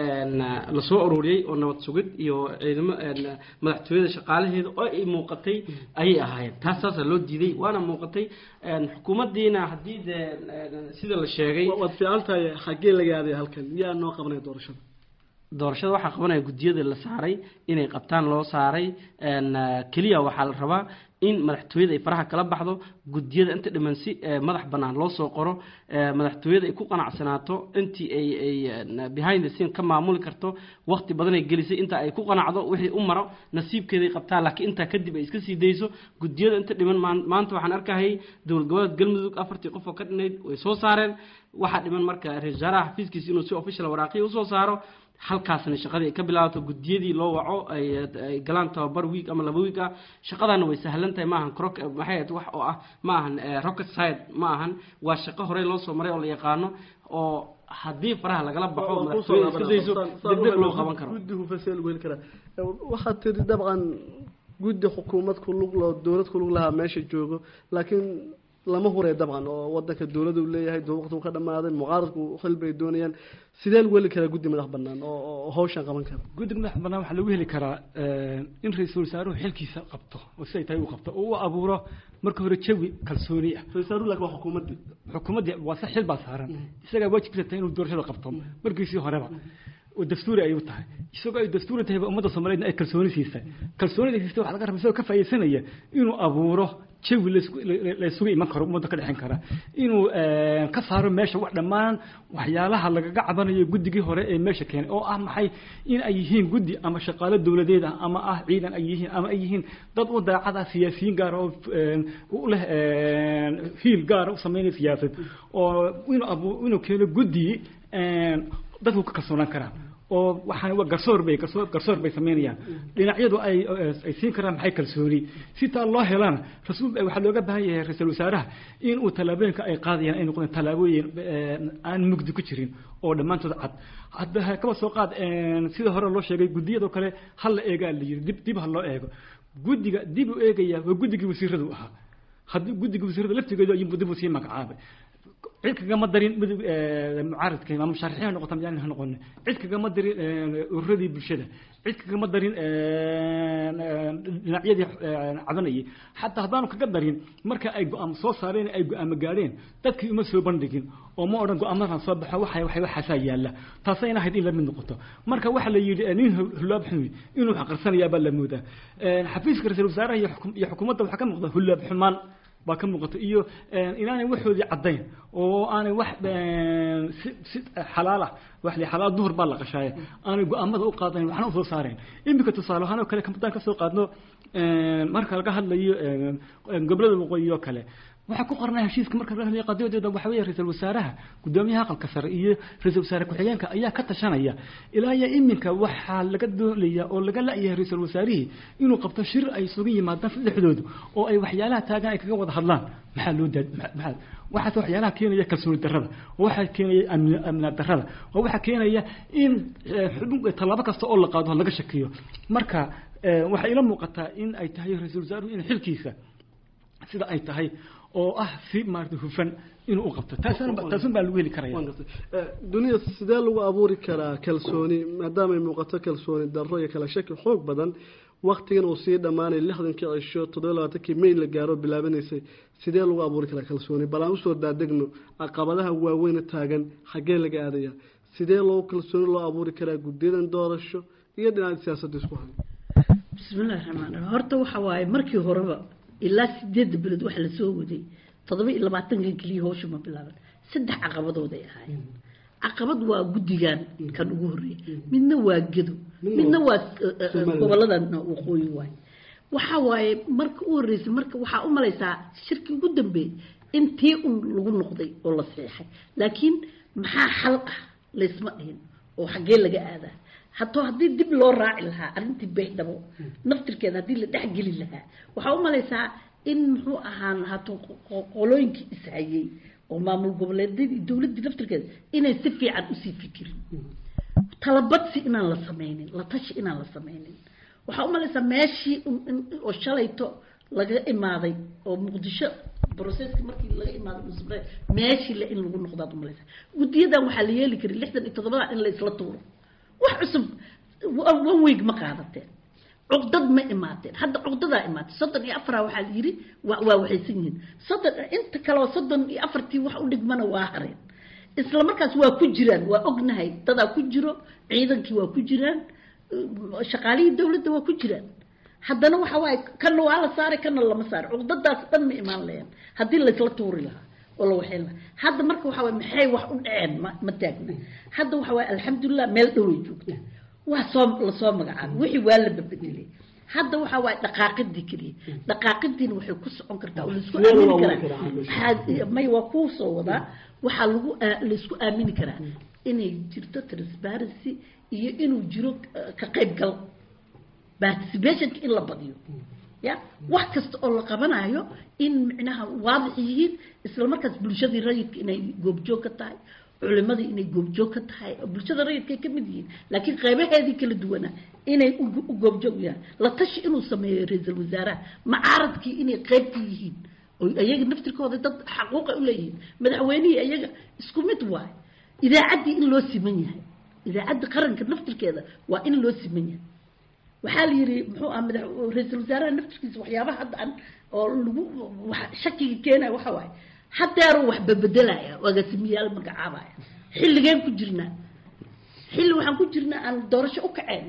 lasoo ururiyey oo nabad sugid iyo ciidamo madaxtooyada shaqaalaheeda oo ay muuqatay ayay ahaayeen taas saasaa loo diiday waana muuqatay xukuumaddiina haddii dee sida la sheegay
waad fiican tahay xaggee laga aaday halkan yaa noo qabanaya doorashada
doorashada waxaa qabanaya guddiyada la saaray inay qabtaan loo saaray keliya waxaa la rabaa in madaxtooyada ay faraha kala baxdo guddiyada inta dhiman si madax bannaan loo soo qoro madaxtooyada ay ku qanacsanaato intii ay ay behind the scene ka maamuli karto waqti badan ay gelisay inta ay ku qanacdo wixii u maro nasiibkeeday qabtaa laakiin intaa kadib ay iska sii dayso guddiyada inta dhiman maanta waxaan arkahayay dowlad goboleed galmudug afartii qof oo ka dhinayd way soo saareen waxaa dhiman marka ra-isul wasaaraha xafiiskiisa inuu si official waraaqiya usoo saaro halkaasna shaqadii ay ka bilaabato guddiyadii loo waco ay ay galaan tababar week ama laba week ah shaqadaana way sahlan tahay maahan croc maxay ahayd wax oo ah ma ahan rocket side ma ahan waa shaqo horey loo soo maray oo la yaqaano oo haddii faraha lagala baxo madaxtooyada iska dayso degdeg loo qaban karo
guddi hufasee lagu heli karaa waxaad tiri dabcan guddi xukuumad ku lug loo dowlad ku lug lahaa meesha joogo laakiin lama huray dabcan oo wadanka dowladda uu leeyahay waqti uu ka dhamaaday mucaaradku xil bay doonayaan sidee lagu heli karaa guddi madax banaan oo hawshan qaban kara
guddiga madax banaan waxaa lagu heli karaa in ra-iisul wasaaruhu xilkiisa qabto oo siday tahay u qabto oo u abuuro marka hore jawi kalsooni ah
ra-isul wasaaruhu laakiin waa xukuumaddii
xukuumaddii waa se xil baa saaran isagaa waajibkiisa tahay inuu doorashada qabto markiisii horeba oo dastuuri ay u tahay isagoo ay dastuuri tahay ummadda soomaaliyeedna ay kalsooni siisay kalsoonida siisay waxaa laga rabaa isagoo ka faa'iidaysanaya inuu abuuro jawi laysugu iman karo ummadda ka dhexin kara inuu ka saaro meesha wax dhammaan waxyaalaha lagaga cabanayo guddigii hore ee meesha keenay oo ah maxay in ay yihiin guddi ama shaqaalo dowladeed ah ama ah ciidan ay yihiin ama ay yihiin dad u daacad ah siyaasiyiin gaar oo u leh fiil gaara u sameynaya siyaasad oo inuu abu inuu keeno guddi dadku ka kalsoonaan karaan oo waxaan waa garsoor bay garsoor garsoor bay sameynayaan dhinacyadu ay ay siin karaan maxay kalsooni si taa loo helana rasuul waxaa looga baahan yahay ra-iisul wasaaraha in uu tallaabooyinka ay qaadayaan ay noqdeen tallaabooyin aan mugdi ku jirin oo dhammaantood cad hadda kaba soo qaad sida hore loo sheegay guddiyadoo kale hal la eegaa la yiri dib dib ha loo eego guddiga dib u eegaya waa guddigii wasiiradu ahaa haddii guddiga wasiirada laftigeedu ayuu dib u sii magacaabay cid kagama darin mucaaradka ama musharaxiin ha noqoto miyaan ha noqonin cid kagama darin ururadii bulshada cid kagama darin dhinacyadii cabanayay xataa haddaanu kaga darin marka ay go-aam soo saareen ay go-aamo gaadheen dadkii uma soo bandhigin oo ma odhan go-aamadan soo baxo waxa waxa waxaasaa yaalla taasayna ahayd in la mid noqoto marka waxa la yidhi nin hulaab xumi inuu xaqarsanayaa baa la moodaa xafiiska ra-iisul wasaaraha iyo xukuumadda waxaa ka muuqda hulaab xumaan baa ka muuqata iyo inaanay waxoodii caddayn oo aanay wax si si xalaalah wax li xalaal duhur baa la qashaaye aanay go-aamada u qaadayn waxna usoo saareen iminka tusaale ahaan oo kale haddaan ka soo qaadno marka laga hadlayo gobolada waqooyi oo kale waxaa ku qornaa heshiiska marka laga hadlayo qadiyadeeda waxa weeye ra-iisul wasaaraha guddoomiyaha aqalka sare iyo ra-iisul wasaare ku-xigeenka ayaa ka tashanaya ilaa iyo iminka waxaa laga doolaya oo laga la-yahay ra-iisul wasaarihii inuu qabto shir ay isugu yimaadaan saddexdoodu oo ay waxyaalaha taagan ay kaga wada hadlaan maxaa loo daa maxaa waxaas waxyaalaha keenaya kalsooni darrada oo waxaa keenaya amni amna darrada oo waxaa keenaya in xubin tallaabo kasta oo la qaado laga shakiyo marka waxay ila muuqataa in ay tahay ra-iisul wasaaruhu in xilkiisa sida ay tahay oo ah si maarata hufan inuu u qabto taasna taasun baa lagu heli karaya
duniya sidee lagu abuuri karaa kalsooni maadaamay muuqato kalsooni darro iyo kala shaki xoog badan waktigan uu sii dhammaanay lixdankii cisho toddoba labaatankii may la gaaro bilaabanaysay sidee lagu abuuri karaa kalsooni bal aan usoo daadegno caqabadaha waaweyna taagan xaggee laga aadaya sidee loo kalsooni loo abuuri karaa guddiyadan doorasho iyo dhinaca siyaasadda isku hay
bismillahi raxmaan raxiim horta waxa waaye markii horeba ilaa sideedda bilood waxa la soo waday toddoba iyo labaatankan keliya howsha ma bilaaban saddex caqabadooday ahaayeen caqabad waa guddigan kan ugu horreeya midna waa gedo midna waa goboladan waqooyi waay waxa waaye marka u horreysay marka waxaa u malaysaa shirkii ugu dambeeyey in tii un lagu noqday oo la saxiixay laakiin maxaa xal ah laysma dhihin oo xaggee laga aadaa hato haddii dib loo raaci lahaa arrintii baydhabo naftirkeeda haddii la dhexgeli lahaa waxaa u malaysaa in muxuu ahaan hato qolooyinkii ishayey oo maamul goboleedyadii dowladdii naftirkeeda inay si fiican usii fikirin talabadsi inaan la sameynin la tashi inaan la sameynin waxaa u malaysaa meeshii oo shalayto laga imaaday oo muqdisho broceska markii laga imaaday musbre meeshii le in lagu noqdaad u malaysaa guddiyadan waxaa la yeeli karay lixdan iyo toddobadan in la isla tuuro wax cusub one week ma qaadateen cuqdad ma imaateen hadda cuqdadaa imaatay soddon iyo afara waxaa la yidhi waa waa waxaysan yihiin soddon inta kaleo soddon iyo afartii wax u dhigmana waa hareen isla markaas waa ku jiraan waa ognahay dadaa ku jiro ciidankii waa ku jiraan shaqaalihii dowladda waa ku jiraan haddana waxa waaye kana waa la saaray kana lama saaray cuqdadaas dhan ma imaan lahayn haddii laysla tuuri lahaa oo la waxayn lahaa hadda marka waxa waye maxay wax u dhaceen ma ma taagna hadda waxa waaye alxamdulilah meel dhoway joogta waa soo lasoo magacaabay wixii waa la babedelay hadda waxa waaye dhaqaaqidii keliya dhaqaaqidiina waxay ku socon kartaa oo laisku aamini karaa may waa kuu soo wadaa waxaa lagu laisku aamini karaa inay jirto transparency iyo inuu jiro ka qaybgal participationka in la badiyo ya wax kasta oo la qabanayo in micnaha waadix yihiin isla markaas bulshadii rayidka inay goobjoog ka tahay culimadii inay goobjoog ka tahay bulshada rayidkay ka mid yihiin laakiin qeybaheedii kala duwana inay u goobjoog yahay la tashi inuu sameeyo ra-iisul wasaaraha macaaradkii inay qeyb ka yihiin oo iyaga naftirkooda dad xaquuqa u leeyihiin madaxweynihii iyaga isku mid waay idaacaddii in loo siman yahay idaacadda qaranka naftirkeeda waa in loo siman yahay waxaa la yidhi muxuu ah madax ra-iisul wasaaraha naftirkiisa waxyaabaha hadda aan oo lagu shakiga keenaya waxa waaye haddeeruu wax babedelaya agaasimiyaal magacaabaya xilligeen ku jirnaa xilli waxaan ku jirnaa aan doorasho u kaceyn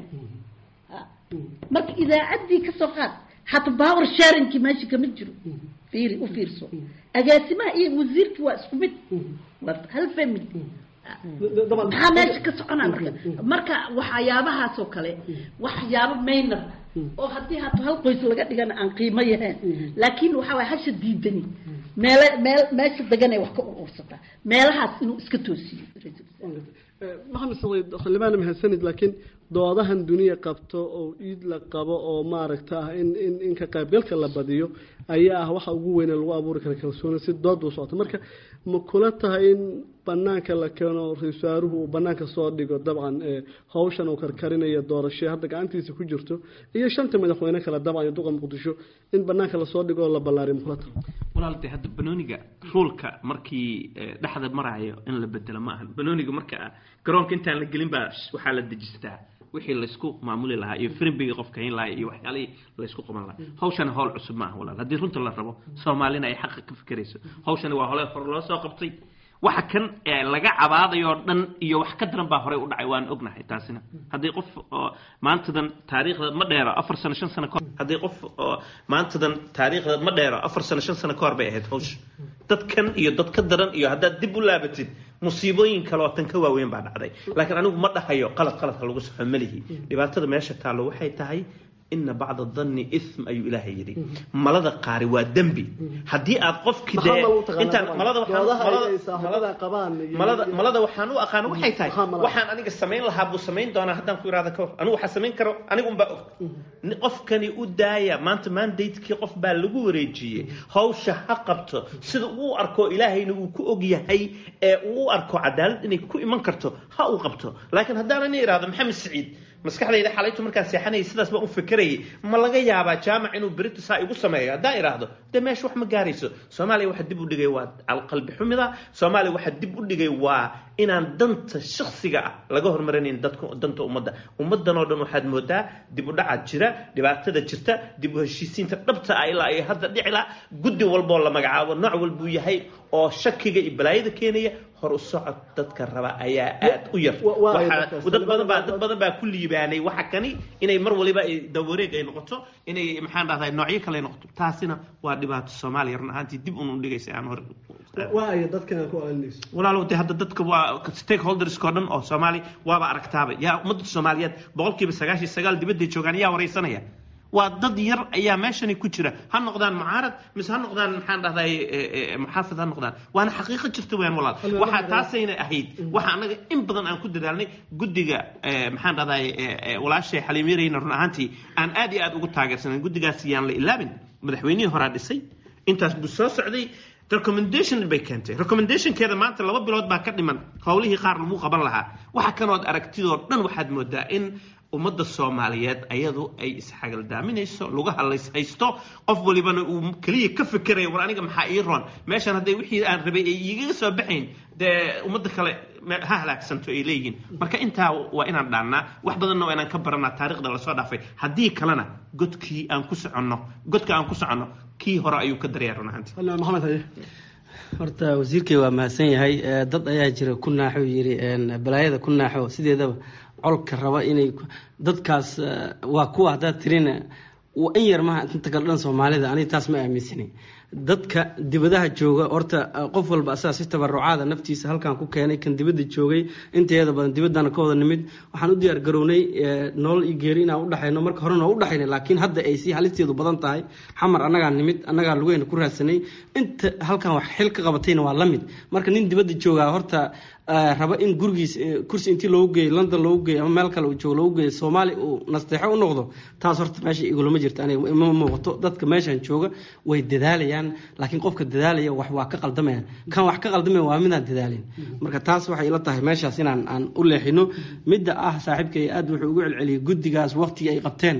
marka idaacaddii kasoo qaad hata power sharingkii meesha kama jiro fiiri u fiirso agaasimaha iyo wasiirkii waa isku mid waa hal family maxaa meesha ka soconaa marka marka waxyaabahaas oo kale waxyaabo maynar oo haddii hato hal qoys laga dhigana aan qiimo yahayn laakiin waxaa waay hasha diidani meele meel meesha deganay wax ka urursataa meelahaas inuu iska toosiyo
maxamed saciid xildhibaan mahadsanid laakiin doodahan duniya qabto oo iid la qabo oo maaragta ah in in in ka qaybgalka la badiyo ayaa ah waxa ugu weyn ee lagu abuuri kara kalsooni si dood u socoto marka ma kula tahay in banaanka la keeno ra-isul wasaaruhu uu banaanka soo dhigo dabcan hawshan uu karkarinayo doorasho hadda gacantiisa ku jirto iyo shanta madaxweyne kale dabcan iyo duqa muqdisho in banaanka lasoo dhigo oo la ballaariyo makula tahay
walaaltay hadda banooniga ruulka markii dhexda marayo in la bedelo ma ahan banooniga marka garoonka intaan la gelin baa waxaa la dejistaa wixii laysku maamuli lahaa iyo firbigii qofka hayn lahaa iyo waxyaalihii laysku qaban lahaa hawshani hawl cusub maaha walaal haddii runta la rabo soomaalina ay xaqa ka fikirayso hawshani waa hole hore loo soo qabtay waxa kan ee laga cabaadayo oo dhan iyo wax ka daran baa horey u dhacay waan ognahay taasina haddii qof oo maantadan taariikhda ma dheero afar sano shan sano kahor haddii qof oo maantadan taariikhda ma dheero afar sano shan sano kahor bay ahayd hawsha dadkan iyo dad ka daran iyo haddaad dib u laabatid musiibooyin kale oo tan ka waaweyn baa dhacday laakiin anigu ma dhahayo qalad qaladka lagu saxo malihi dhibaatada meesha taallo waxay tahay ina bacda danni ithm ayuu ilaahay yidhi malada qaari waa dembi haddii aad qofki dee intaan malada malada malada waxaan u aqaan waxay tahay waxaan aniga samayn lahaa buu samayn doonaa haddaan ku irahda kahor anigu waxaa samayn karo anigu unbaa og qofkani u daaya maanta mandatekii qof baa lagu wareejiyey hawsha ha qabto sida uu arko ilaahayna uu ku og yahay ee uu arko cadaalad inay ku iman karto ha uu qabto laakiin haddaan ani irahdo maxamed saciid maskaxdayda xalaytu markaan seexanayay sidaas baan u fikirayay ma laga yaabaa jaamac inuu berito saa igu sameeyo haddaan idhaahdo dee meesha wax ma gaarayso soomaaliya waxa dib u dhigay waa alqalbi xumida soomaaliya waxa dib u dhigay waa inaan danta shaksiga ah laga hormarinayn dadka danta ummadda ummaddan oo dhan waxaad moodaa dib u dhacaad jira dhibaatada jirta dib u heshiisiinta dhabta ah ilaa ay hadda dhicila guddi walboo la magacaabo nooc walbuu yahay oo shakiga iyo balaayada keenaya hor u socod dadka raba ayaa aad u yar dad badan baa dad badan baa ku liibaanay waxa kani inay mar waliba ay dawareeg ay noqoto inay maxaan dhahdaa noocyo kale ay noqoto taasina waa dhibaato soomaaliya run ahaantii dib unu dhigaysa aan hor
waayo dadkan ku alinayso
walaalow dee hadda dadka waa stakeholderska oo dhan oo soomaali waaba aragtaaba yaa ummadda soomaaliyeed boqolkiiba sagaashiyo sagaal dibadday joogaan yaa waraysanaya waa dad yar ayaa meeshani ku jira ha noqdaan mucaarad mise ha noqdaan maxaan dhahday muxaafid ha noqdaan waana xaqiiqo jirta weyan walaal waxaa taasayna ahayd waxa anaga in badan aan ku dadaalnay guddiga maxaan dhahday walaashay xaliimirayna run ahaantii aan aad iyo aad ugu taageersanay guddigaas yaan la ilaabin madaxweynihii horaa dhisay intaas buu soo socday recommendation bay keentay recommendationkeeda maanta laba bilood baa ka dhiman howlihii qaar lagu qaban lahaa waxa kanood aragtidoo dhan waxaad moodaa in ummadda soomaaliyeed ayadu ay isxagaldaaminayso lagu hadlays haysto qof walibana uu keliya ka fikerayo war aniga maxaa ii roon meeshan hadday wixii aan rabay ay igaga soo baxayn dee ummadda kale ha halaagsanto ay leeyihiin marka intaa waa inaan dhaannaa wax badanna waa inaan ka baranaa taarikhda lasoo dhaafay haddii kalena godkii aan ku soconno godka aan ku soconno kii hore ayuu ka daryaa run ahaantii
maxamed haye horta wasiirkay waa mahadsan yahay dad ayaa jira ku naaxo yiri balaayada ku naaxo sideedaba colka raba inay dadkaas waa kuwa haddaad tirina in yar maha inta kale dhan soomaalida aniga taas ma aaminsanay dadka dibadaha jooga horta qof walba asaga si tabarucaada naftiisa halkan ku keenay kan dibadda joogay inteeda badan dibaddana ka wada nimid waxaan u diyaar garownay nolol iyo geeri inaan udhexayno marka horena u dhexaynay laakiin hadda ay si halisteedu badan tahay xamar annagaa nimid annagaa lugeyna ku raadsanay inta halkan wax xil ka qabatayna waa la mid marka nin dibadda joogaa horta raba in gurigiis kursi intii loogu geeyo london loogu geeyo ama meel kale uu joogo loogu geeyo soomaali uu nasteexo u noqdo taas horta meesha igulama jirto aniga ima muuqato dadka meeshan jooga way dadaalayaan laakiin qofka dadaalaya wax waa ka qaldamaya kan wax ka qaldamaya waa midaan dadaalin marka taas waxay ila tahay meeshaas inaan aan u leexino midda ah saaxiibkay aad wuxuu ugu celceliyay guddigaas waqtigii ay qabteen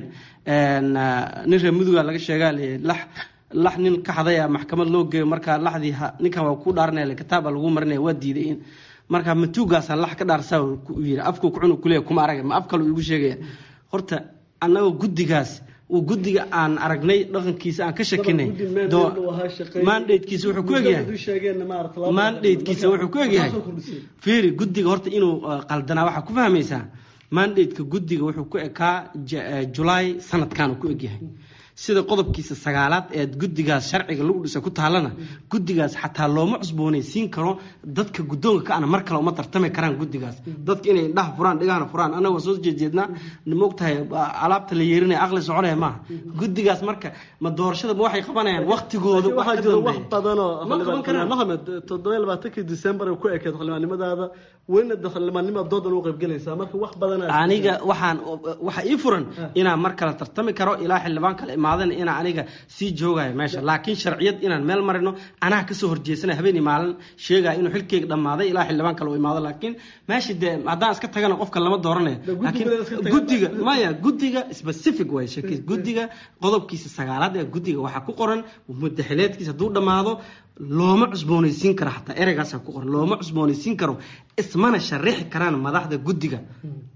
nin reer muduga laga sheegaa lax lax nin ka xadaya maxkamad loo geeyo markaa laxdii ninkan waa ku dhaaranaya kitaaba lagu marinaya waa diiday in marka matuugaasaan lax ka dhaarsaa yiri afku kucun kuleeya kuma arag ma af kale igu sheegaya horta annagoo guddigaas uu guddiga aan aragnay dhaqankiisa aan ka shakinay mandatekiisa wuxuu ku egyahay mandatekiisa wuxuu ku egyahay fiiri guddiga horta inuu qaldanaa waxaa ku fahmaysaa mandateka guddiga wuxuu ku ekaa julaay sanadkan uu ku egyahay sida qodobkiisa sagaalaad ee guddigaas sharciga lagu dhisa ku taalana guddigaas xataa looma cusboonaysiin karo dadka guddoonka ka ana mar kale uma tartami karaan guddigaas dadka inay indhaha furaan dhigahana furaan annaga soo jeedjeednaa maogtahay alaabta la yeerinaya aqli soconaya maaha guddigaas marka ma doorashada ma waxay qabanayaan waqtigooda
waxaa jira wax badanoo maxamed toddoba labaatankii december ku ekeed xildhibaannimadaada welina xildhibaannima doodan u qaybgelaysaa marka wax badan
aniga waxaan waxa ii furan inaan mar kale tartami karo ilaa xildhibaan kale imaadana inaan aniga sii joogayo meesha laakiin sharciyad inaan meel marino anaa kasoo horjeesanay habeenii maalin sheegaya inuu xilkeyga dhammaaday ilaa xildhibaan kale uu imaado laakiin meesha dee haddaan iska tagana qofka lama dooranayo laakiin guddiga maya guddiga specific way sheekis guddiga qodobkiisa sagaalaad ee guddiga waxaa ku qoran mudaxileedkiisa hadduu dhammaado looma cusboonaysiin karo xataa ereygaasa ku qoran looma cusboonaysiin karo ismana sharixi karaan madaxda guddiga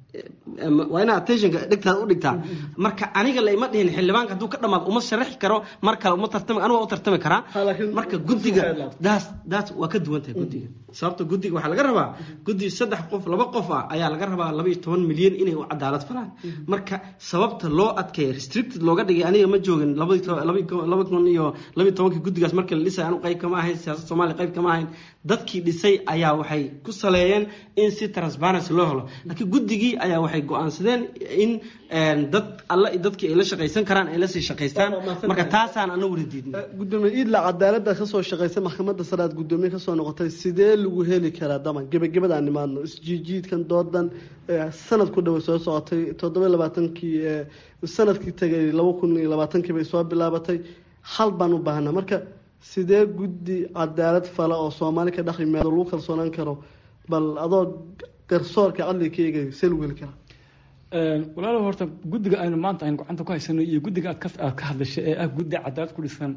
waa inaa attentionka dhegtaada u dhigtaa marka aniga la ima dhihin xildhibaanka hadduu ka dhamaado uma sharaxi karo mar kale uma tartami anigu waa u tartami karaa marka guddiga daas daas waa ka duwan tahay guddiga sababta guddiga waxaa laga rabaa guddi saddex qof laba qof ah ayaa laga rabaa laba iyo toban milyan inay u cadaalad falaan marka sababta loo adkeeya restricted looga dhigay aniga ma joogin laba kun iyo laba iyo tobankii guddigaas markii la dhisay anu qayb kama ahayn siyaasad soomaaliya qayb kama ahayn dadkii dhisay ayaa waxay ku saleeyeen in si transparency loo helo laakiin guddigii ayaa waxay go-aansadeen in dad alle dadkii ay la shaqaysan karaan ay lasii shaqaystaan marka taasaan ana wada diidnay
gudoomiye iidla cadaalada kasoo shaqaysay maxkamadda sare aad gudoomiye kasoo noqotay sidee lagu heli karaa daman gebagabada aan nimaadno isjiijiidkan doodan sanad ku dhaway soo socotay toddoba labaatankii sanadkii tagay laba kun iyo labaatankii bay soo bilaabatay hal baan u baahnaa marka sidee guddi cadaalad fala oo soomaali ka dhex yimaado lagu kalsoonaan karo bal adoo garsoorka cadliga ka eegay see lagu heli karaa
walaalo horta guddiga aynu maanta aynu gacanta ku haysano iyo guddiga aad ka aad ka hadlashay ee ah guddi cadaalad ku dhisan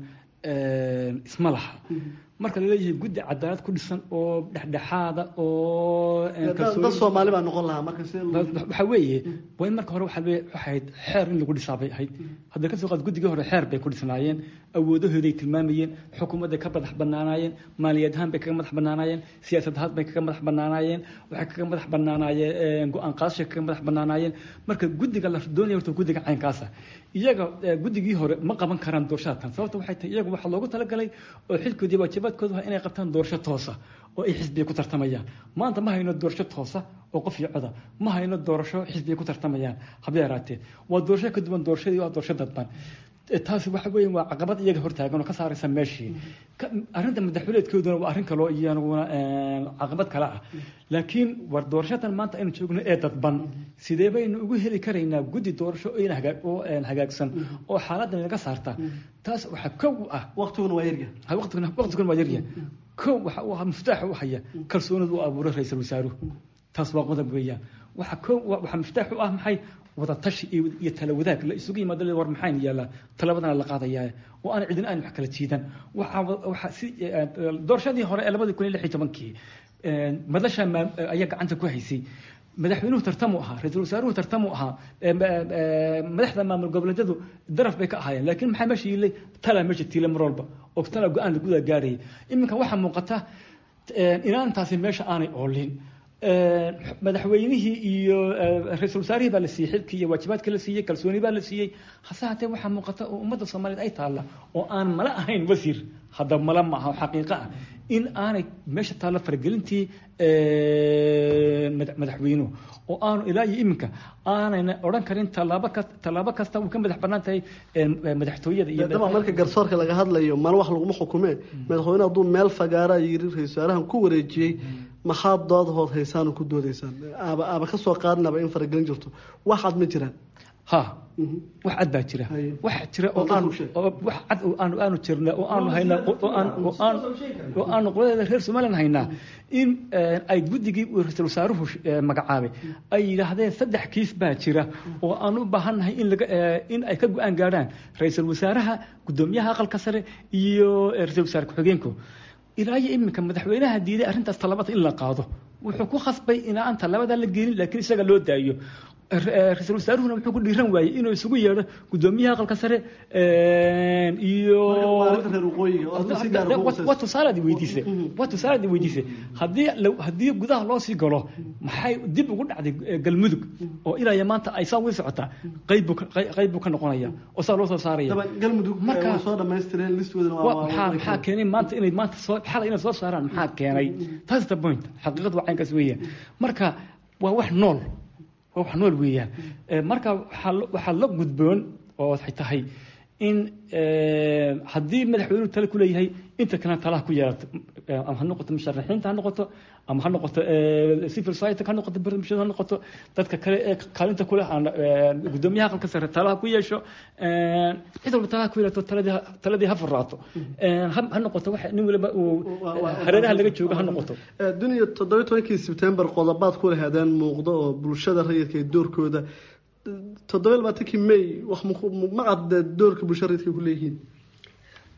isma laha marka laleeyahay guddi cadaalad ku dhisan oo dhexdhexaada oo
dad soomaali baa noqon lahaa marka
waxa weeye waa in marka hore waxaa ahayd xeer in lagu dhisaa bay ahayd hadda kasoo qaad guddigii hore xeer bay ku dhisnaayeen awoodahooday tilmaamayeen xukuumadday ka madax banaanaayeen maaliyad ahaan bay kaga madax banaanaayeen siyaasad ahaan bay kaga madax banaanaayeen waxay kaga madax banaanaayeen go-aan qaadashay kaga madax banaanaayeen marka guddiga la doonaya horta guddiga caynkaasa iyaga guddigii hore ma qaban karaan doorashada tan sababta waxay tahay iyaga waxaa loogu talagalay oo xilkoodii waajibaadkoodu waa inay qabtaan doorasho toosa oo ay xisbiga ku tartamayaan maanta ma hayno doorasho toosa oo qof iyo coda ma hayno doorasho xisbiga ku tartamayaan haba yaraatee waa doorasho ka duwan doorashadii waa doorasho dadban taasi waxa weeye waa caqabad iyaga hortaagan oo ka saaraysa meeshii arrinta madaxweyneedkooduna waa arrin kaloo iyaguna caqabad kale ah laakiin war doorashadan maanta aynu joogno ee dadban sidee baynu ugu heli karaynaa guddi doorasho oo hagaagsan oo xaaladan naga saarta taas waxaa kow ah
waqtiguna waa yarya
waqtiguna waa yarya kow waxa uu ahaa miftaaxa u haya kalsoonida u abuuray ra-iisul wasaaruhu taas waa qodob weeyaan waxa kow waxa miftaax u ah maxay wada tashi iyo tala wadaag la isugu yimaado war maxayn yaallaa talabadana la qaadayaa oo aan cidin aan wax kala jiidan waxa si doorashadii hore ee labadii kun iyo lix iyo tobankii madasha ayaa gacanta ku haysay madaxweynuhu tartamu ahaa ra-iisul wasaaruhu tartamu ahaa madaxda maamul goboleedyadu daraf bay ka ahaayeen laakiin maxaa meesha yiilay tala meesha tiila mar walba oo tala go-aan laguda gaarayay iminka waxaa muuqata inaantaasi meesha aanay oolin madaxweynihii iyo ra-iisul wasaarihii baa la siiyey xilkii iyo waajibaadka la siiyey kalsooni baa la siiyey hase hatee waxaa muuqata oo ummadda soomaaliyeed ay taalla oo aan mala ahayn wasiir hadda mala ma aha xaqiiqo ah in aanay meesha taalla faragelintii madaxweynuhu oo aanu ilaa iyo iminka aanayna odhan karin tallaabo ka tallaabo kasta uu ka madax bannaan tahay madaxtooyada iyo
daba marka garsoorka laga hadlayo mal wax laguma xukumee madaxweyne hadduu meel fagaaraa yiri ra-isul wasaarahan ku wareejiyey maxaad doodahood haysaan oo ku doodaysaan aaba aaba ka soo qaadinaba in faragelin jirto waxaad ma jiraan
ha wax cad baa jira wax jira oo aan wax cad oo aanu aanu jirna oo aanu haynaa oo aan oo aan oo aanu qoladeeda reer Soomaaliland haynaa in ay guddigii ra-iisul wasaaruhu magacaabay ay yidhaahdeen saddex kiis baa jira oo aan u baahannahay in laga in ay ka go-aan gaadhaan ra-iisul wasaaraha gudoomiyaha aqalka sare iyo ra-iisul wasaare ku-xigeenku ilaa iyo iminka madaxweynaha diiday arrintaas talabada in la qaado wuxuu ku khasbay in aan talabada la gelin laakiin isaga loo daayo ra-iisul wasaaruhuna wuxuu ku dhiiran waayey inuu isugu yeedho gudoomiyaha aqalka sare iyo waa tusaalaad weydiisay waa tusaalaad weydiisay haddii haddii gudaha loo sii galo maxay dib ugu dhacday galmudug oo ilaa iyo maanta ay saa wii socotaa qayb buu qayb buu ka noqonaya oo saa loo soo saaraya
marka soo dhamaystireen listooda
maxaa maxaa keenay maanta inay maanta soo xalay inay soo saaraan maxaa keenay taas the point xaqiiqadu waa caynkaas weeyaan marka waa wax nool waa wax nool weeyaan marka waxaa la gudboon oo waxay tahay in haddii madaxweynuhu tale ku leeyahay inta kalena talaha ku yeelato ama ha noqoto musharaxiinta ha noqoto ama ha noqoto civil society ha noqoto barnaamijyada ha noqoto dadka kale ee kaalinta kule gudoomiyaha aqalka sare talaha ku yeesho cid walba talaha ku yeelato taladii taladii ha furaato ha noqoto wax nin waliba uu hareeraha laga joogo ha noqoto
duniya toddoba tobankii sebtembar qodobaad ku lahaadeen muuqdo oo bulshada rayidka ee doorkooda toddoba labaatankii may wax ma cadde doorka bulshada rayidka ku leeyihiin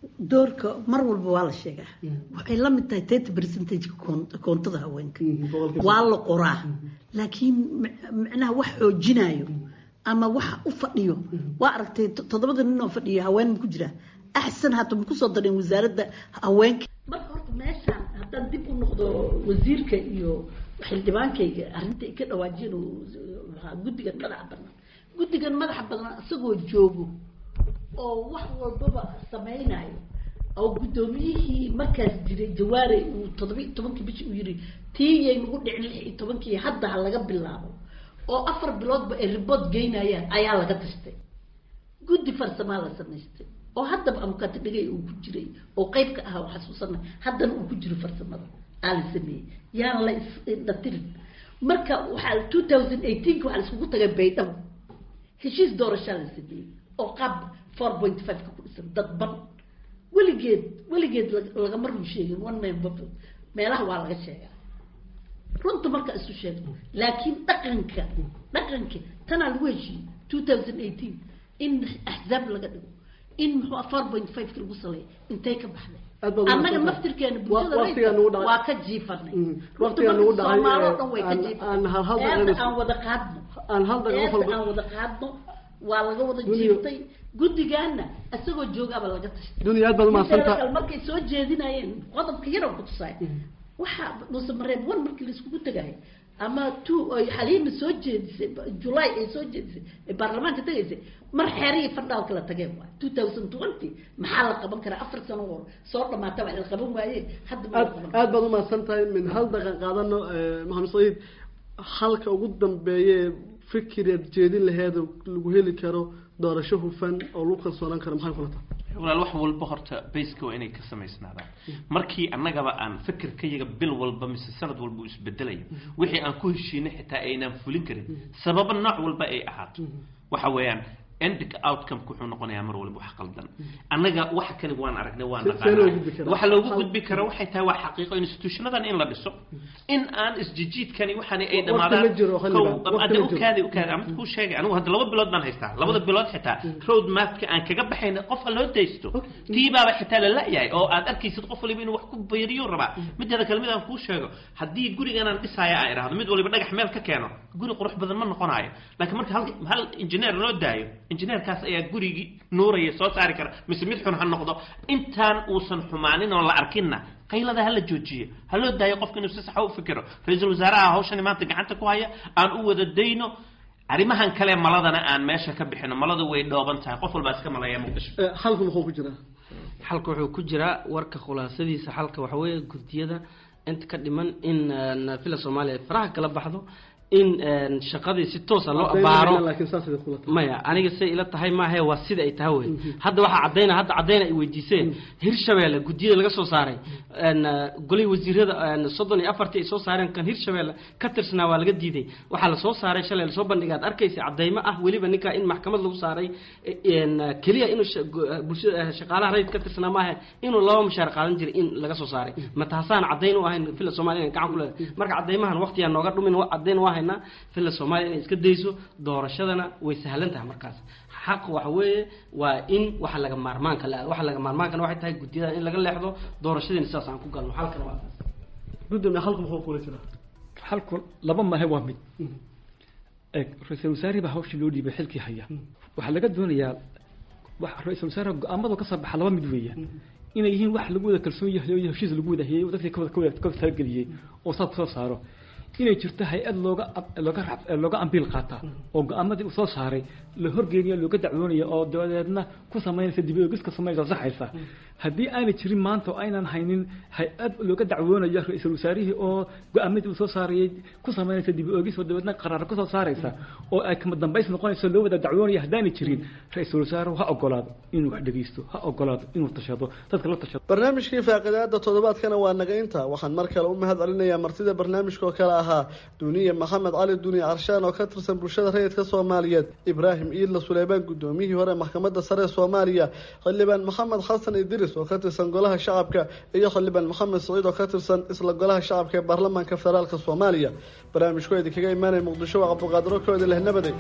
doorka mar walba waa la sheegaa waxay la mid tahay thirty percentage koontada haweenka waa la qoraa laakiin micnaha wax xoojinayo ama waxa u fadhiyo waa aragtay toddobada nin oo fadhiya haween ma ku jira axsan hata ma kusoo dareen wasaaradda haweenka marka horta meeshaan haddaan dib u noqdo wasiirka iyo xildhibaankayga arrinta ay ka dhawaajiyeen guddigan madaxa banaan guddigan madaxa banaan isagoo joogo oo wax walbaba samaynayo oo guddoomiyihii markaas jiray jawaare uu toddobiiy tobankii bishii uu yiri tiiyay nagu dhicin lix iyo tobankii hadda ha laga bilaabo oo afar biloodba ay ribood geynayaan ayaa laga tastay guddi farsamaa la samaystay oo haddaba amukaati dhigay uu ku jiray oo qeyb ka ah oo xasuusana haddana uu ku jiro farsamada aa la sameeyey yaan la isdhatirin marka waxaa two thousand eighteenka waxaa la iskugu tagay baydhabo heshiis doorashaa la sameeyey oo qaab four point five ka ku dhisan dadban weligeed weligeed lagama run sheegin one man vote meelaha waa laga sheegaa runta marka isu sheegno laakiin dhaqanka dhaqanka tanaa lagu heshiiyey two thousand eighteen in axzaab laga dhigo in muxuu four point five ka lagu saleeya intay ka baxday annaga naftirkeena bulshada waa ka jiifanay soomaalo dhan way ka jiifanay aan wada qaadno aan wada qaadno waa laga wada jiiftay guddigaana isagoo joogaaba laga tashtay
dunya aad baad umahadsantaa
markay soo jeedinayeen qodobka yarow ku tusaay waxa muuse mareeb one markii laiskugu tagayo ama two ay xaliima soo jeedisay july ay soo jeedisay ay baarlamaanka tagaysay mar xeerihii fandhaalka la tageen waay two thousand twenty maxaa la qaban karaa afar sano hor soo dhamaata wax la qaban waaye hadda ma la qaban
aad baad umahadsan tahay min hal daqiiq qaadano maxamed saciid halka ugu dambeeye fikiraad jeedin laheed lagu heli karo doorasho hufan oo lagu kalsoonaan karo maxay kula tahay
walaal wax walba horta bayska waa inay ka samaysnaadaan markii annagaba aan fikirkayaga bil walba mise sanad walba u isbedelaya wixii aan ku heshiinay xitaa aynaan fulin karin sababa nooc walba ay ahaato waxa weeyaan ending outcome wuxuu noqonayaa mar walba wax qaldan annaga waxa kale waan aragnay waan naqaanaa waxa loogu gudbi kara waxay tahay waa xaqiiqo institutionadan in la dhiso in aan isjijiidkani waxani ay dhamaadaan hadda ukaadi ukaadi ama kuu sheegay anigu hadda laba bilood baan haystaa labada bilood xitaa road mapka aan kaga baxayna qofka loo daysto tiibaaba xitaa la la-yahay oo aad arkaysid qof waliba inuu wax ku bayriyo rabaa mideeda kale mid aan kuu sheego haddii gurigan aan dhisaya aan idhaahdo mid waliba dhagax meel ka keeno guri qurux badan ma noqonayo laakiin marka hal hal engineer loo daayo injineerkaas ayaa gurigii nuuraya soo saari kara mise mid xun ha noqdo intaan uusan xumaanin oo la arkinna qaylada hala joojiyo ha loo daayo qofka inuu si saxa u fikiro ra-iisul wasaaraha hawshani maanta gacanta ku haya aan u wada dayno arrimahan kale maladana aan meesha ka bixino maladu way dhooban tahay qof walbaa iska malaya muqdisho
xalku muxuu ku jiraa
xalka wuxuu ku jiraa warka khulaasadiisa xalka waxa weeye guddiyada inta ka dhiman in villa soomaaliya ay faraha kala baxdo in shaqadii si toosa loo abaaro maya aniga say ila tahay maahe waa sida ay tahay wey hadda waxaa cadayna hadda cadayna ay weydiiseen hirshabeelle guddiyada laga soo saaray golay wasiirada soddon iyo afartii ay soo saareen kan hirshabeelle ka tirsanaa waa laga diiday waxaa lasoo saaray shalay lasoo bandhigay ad arkaysa cadaymo ah weliba ninkaa in maxkamad lagu saaray keliya inuu bulshada shaqaalaha rayid ka tirsanaa maahe inuu laba mushaar qaadan jiray in laga soo saaray ma taasaan cadayn u ahayn villa somalia gacan ku leedahay marka cadaymahan waqtiyaa nooga dhumin cadayn waa haynaa villa soomaaliya inay iska dayso doorashadana way sahlan tahay markaas xaq waxa weeye waa in waxa laga maarmaanka la waxa laga maarmaankana waxay tahay guddiyada in laga leexdo doorashadiina sidaas aan ku galno xalkana waa taas
gudoomiye xalku muxuu kula jiraa
xalku laba mahe waa mid ra-iisul wasaare baa hawshii loo dhiibay xilkii haya waxaa laga doonayaa ra-iisul wasaare go-aamadu ka soo baxa laba mid weeya inay yihiin wax lagu wada kalsoon yahay oo heshiis lagu wada hayay dadkii kawada kawada kawada talageliyey oo saas kusoo saaro inay jirto hay-ad looga looga looga ambiil qaata oo go-aamadii uu soo saaray la horgeeniyo looga dacwoonaya oo dabadeedna ku samaynaysa dib ogiska samaysa saxaysa haddii aanay jirin maanta oo aynan haynin hay-ad looga dacwoonayo ra-iisul wasaarihii oo go-aamadii uu soo saarayay ku samaynaysa dib ogis oo dabeedna qaraar kusoo saaraysa oo ay kama dambays noqonayso loo wada dacwoonaya haddaanay jirin ra-iisul wasaaruhu ha ogolaado inuu wax dhegeysto ha ogolaado inuu tashado dadka la tashado
barnaamijkii faaqidaada toddobaadkana waa naga inta waxaan mar kale u mahad celinayaa martida barnaamijka oo kale ahaa duniye maxamed cali duniye carshaan oo ka tirsan bulshada rayidka soomaaliyeed ibraahim iidla suleymaan guddoomiyihii hore maxkamadda sare ee soomaaliya xildhibaan maxamed xasan idris oo ka tirsan golaha shacabka iyo xildhibaan maxamed saciid oo ka tirsan isla golaha shacabka ee baarlamaanka federaalka soomaaliya barnaamijku idinkaga imaanaya muqdisho waa cabduqaadiro koodi leh nabaday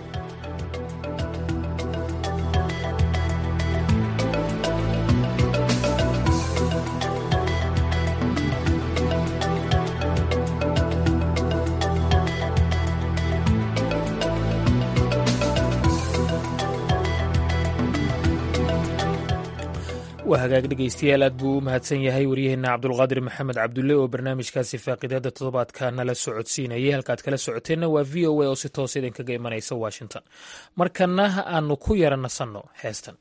waa hagaag dhegaystayaal aad buu u mahadsan yahay waryaheena cabdulqaadir maxamed cabdulle oo barnaamijkaasi faaqiidada toddobaadka nala socodsiinayay halkaad kala socoteenna waa v o a oo si toos idinkaga imanaysa washington markana aanu ku yara nasanno heestan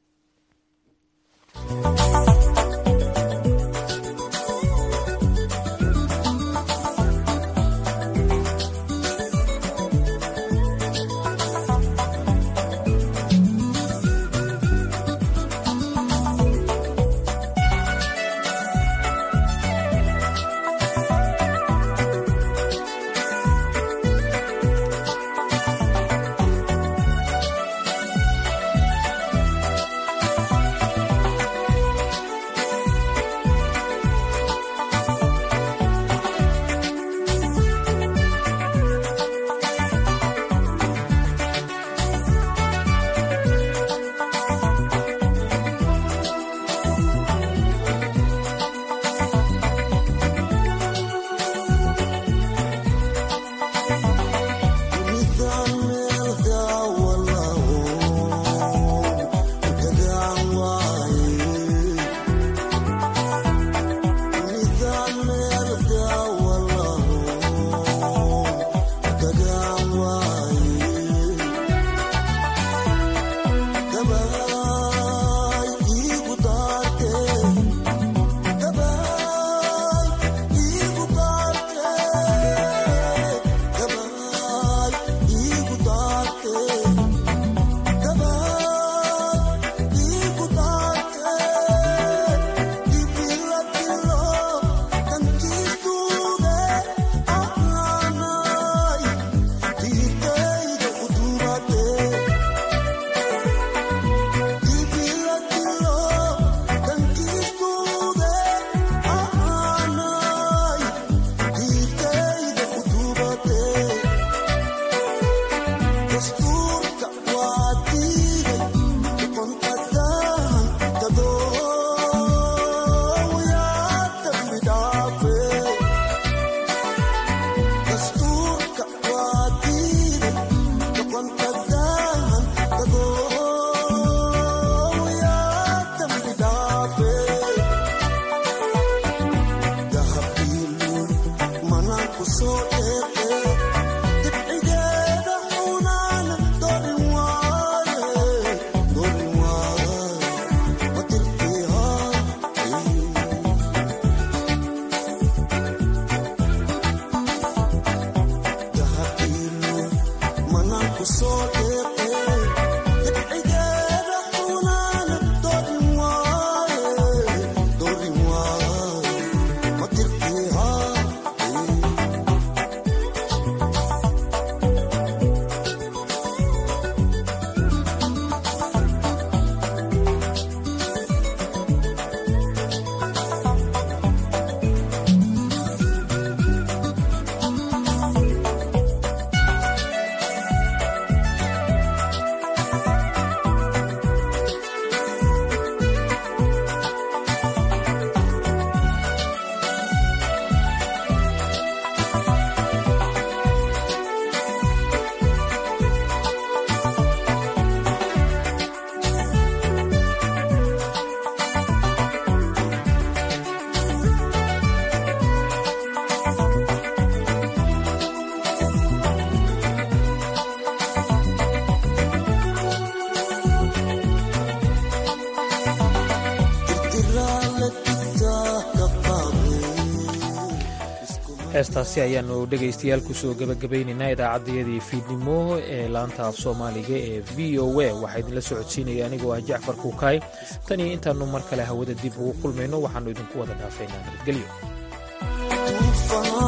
heestaasi ayaanu dhegaystayaal kusoo gebagabaynaynaa idaacaddayadii fiidnimo ee laanta af soomaaliga ee v o a waxaa idinla socodsiinaya anigoo ah jacfar kuukaay tan iyo intaannu mar kale hawada dib ugu kulmayno waxaannu idinku wada dhaafaynaa nabadgelyo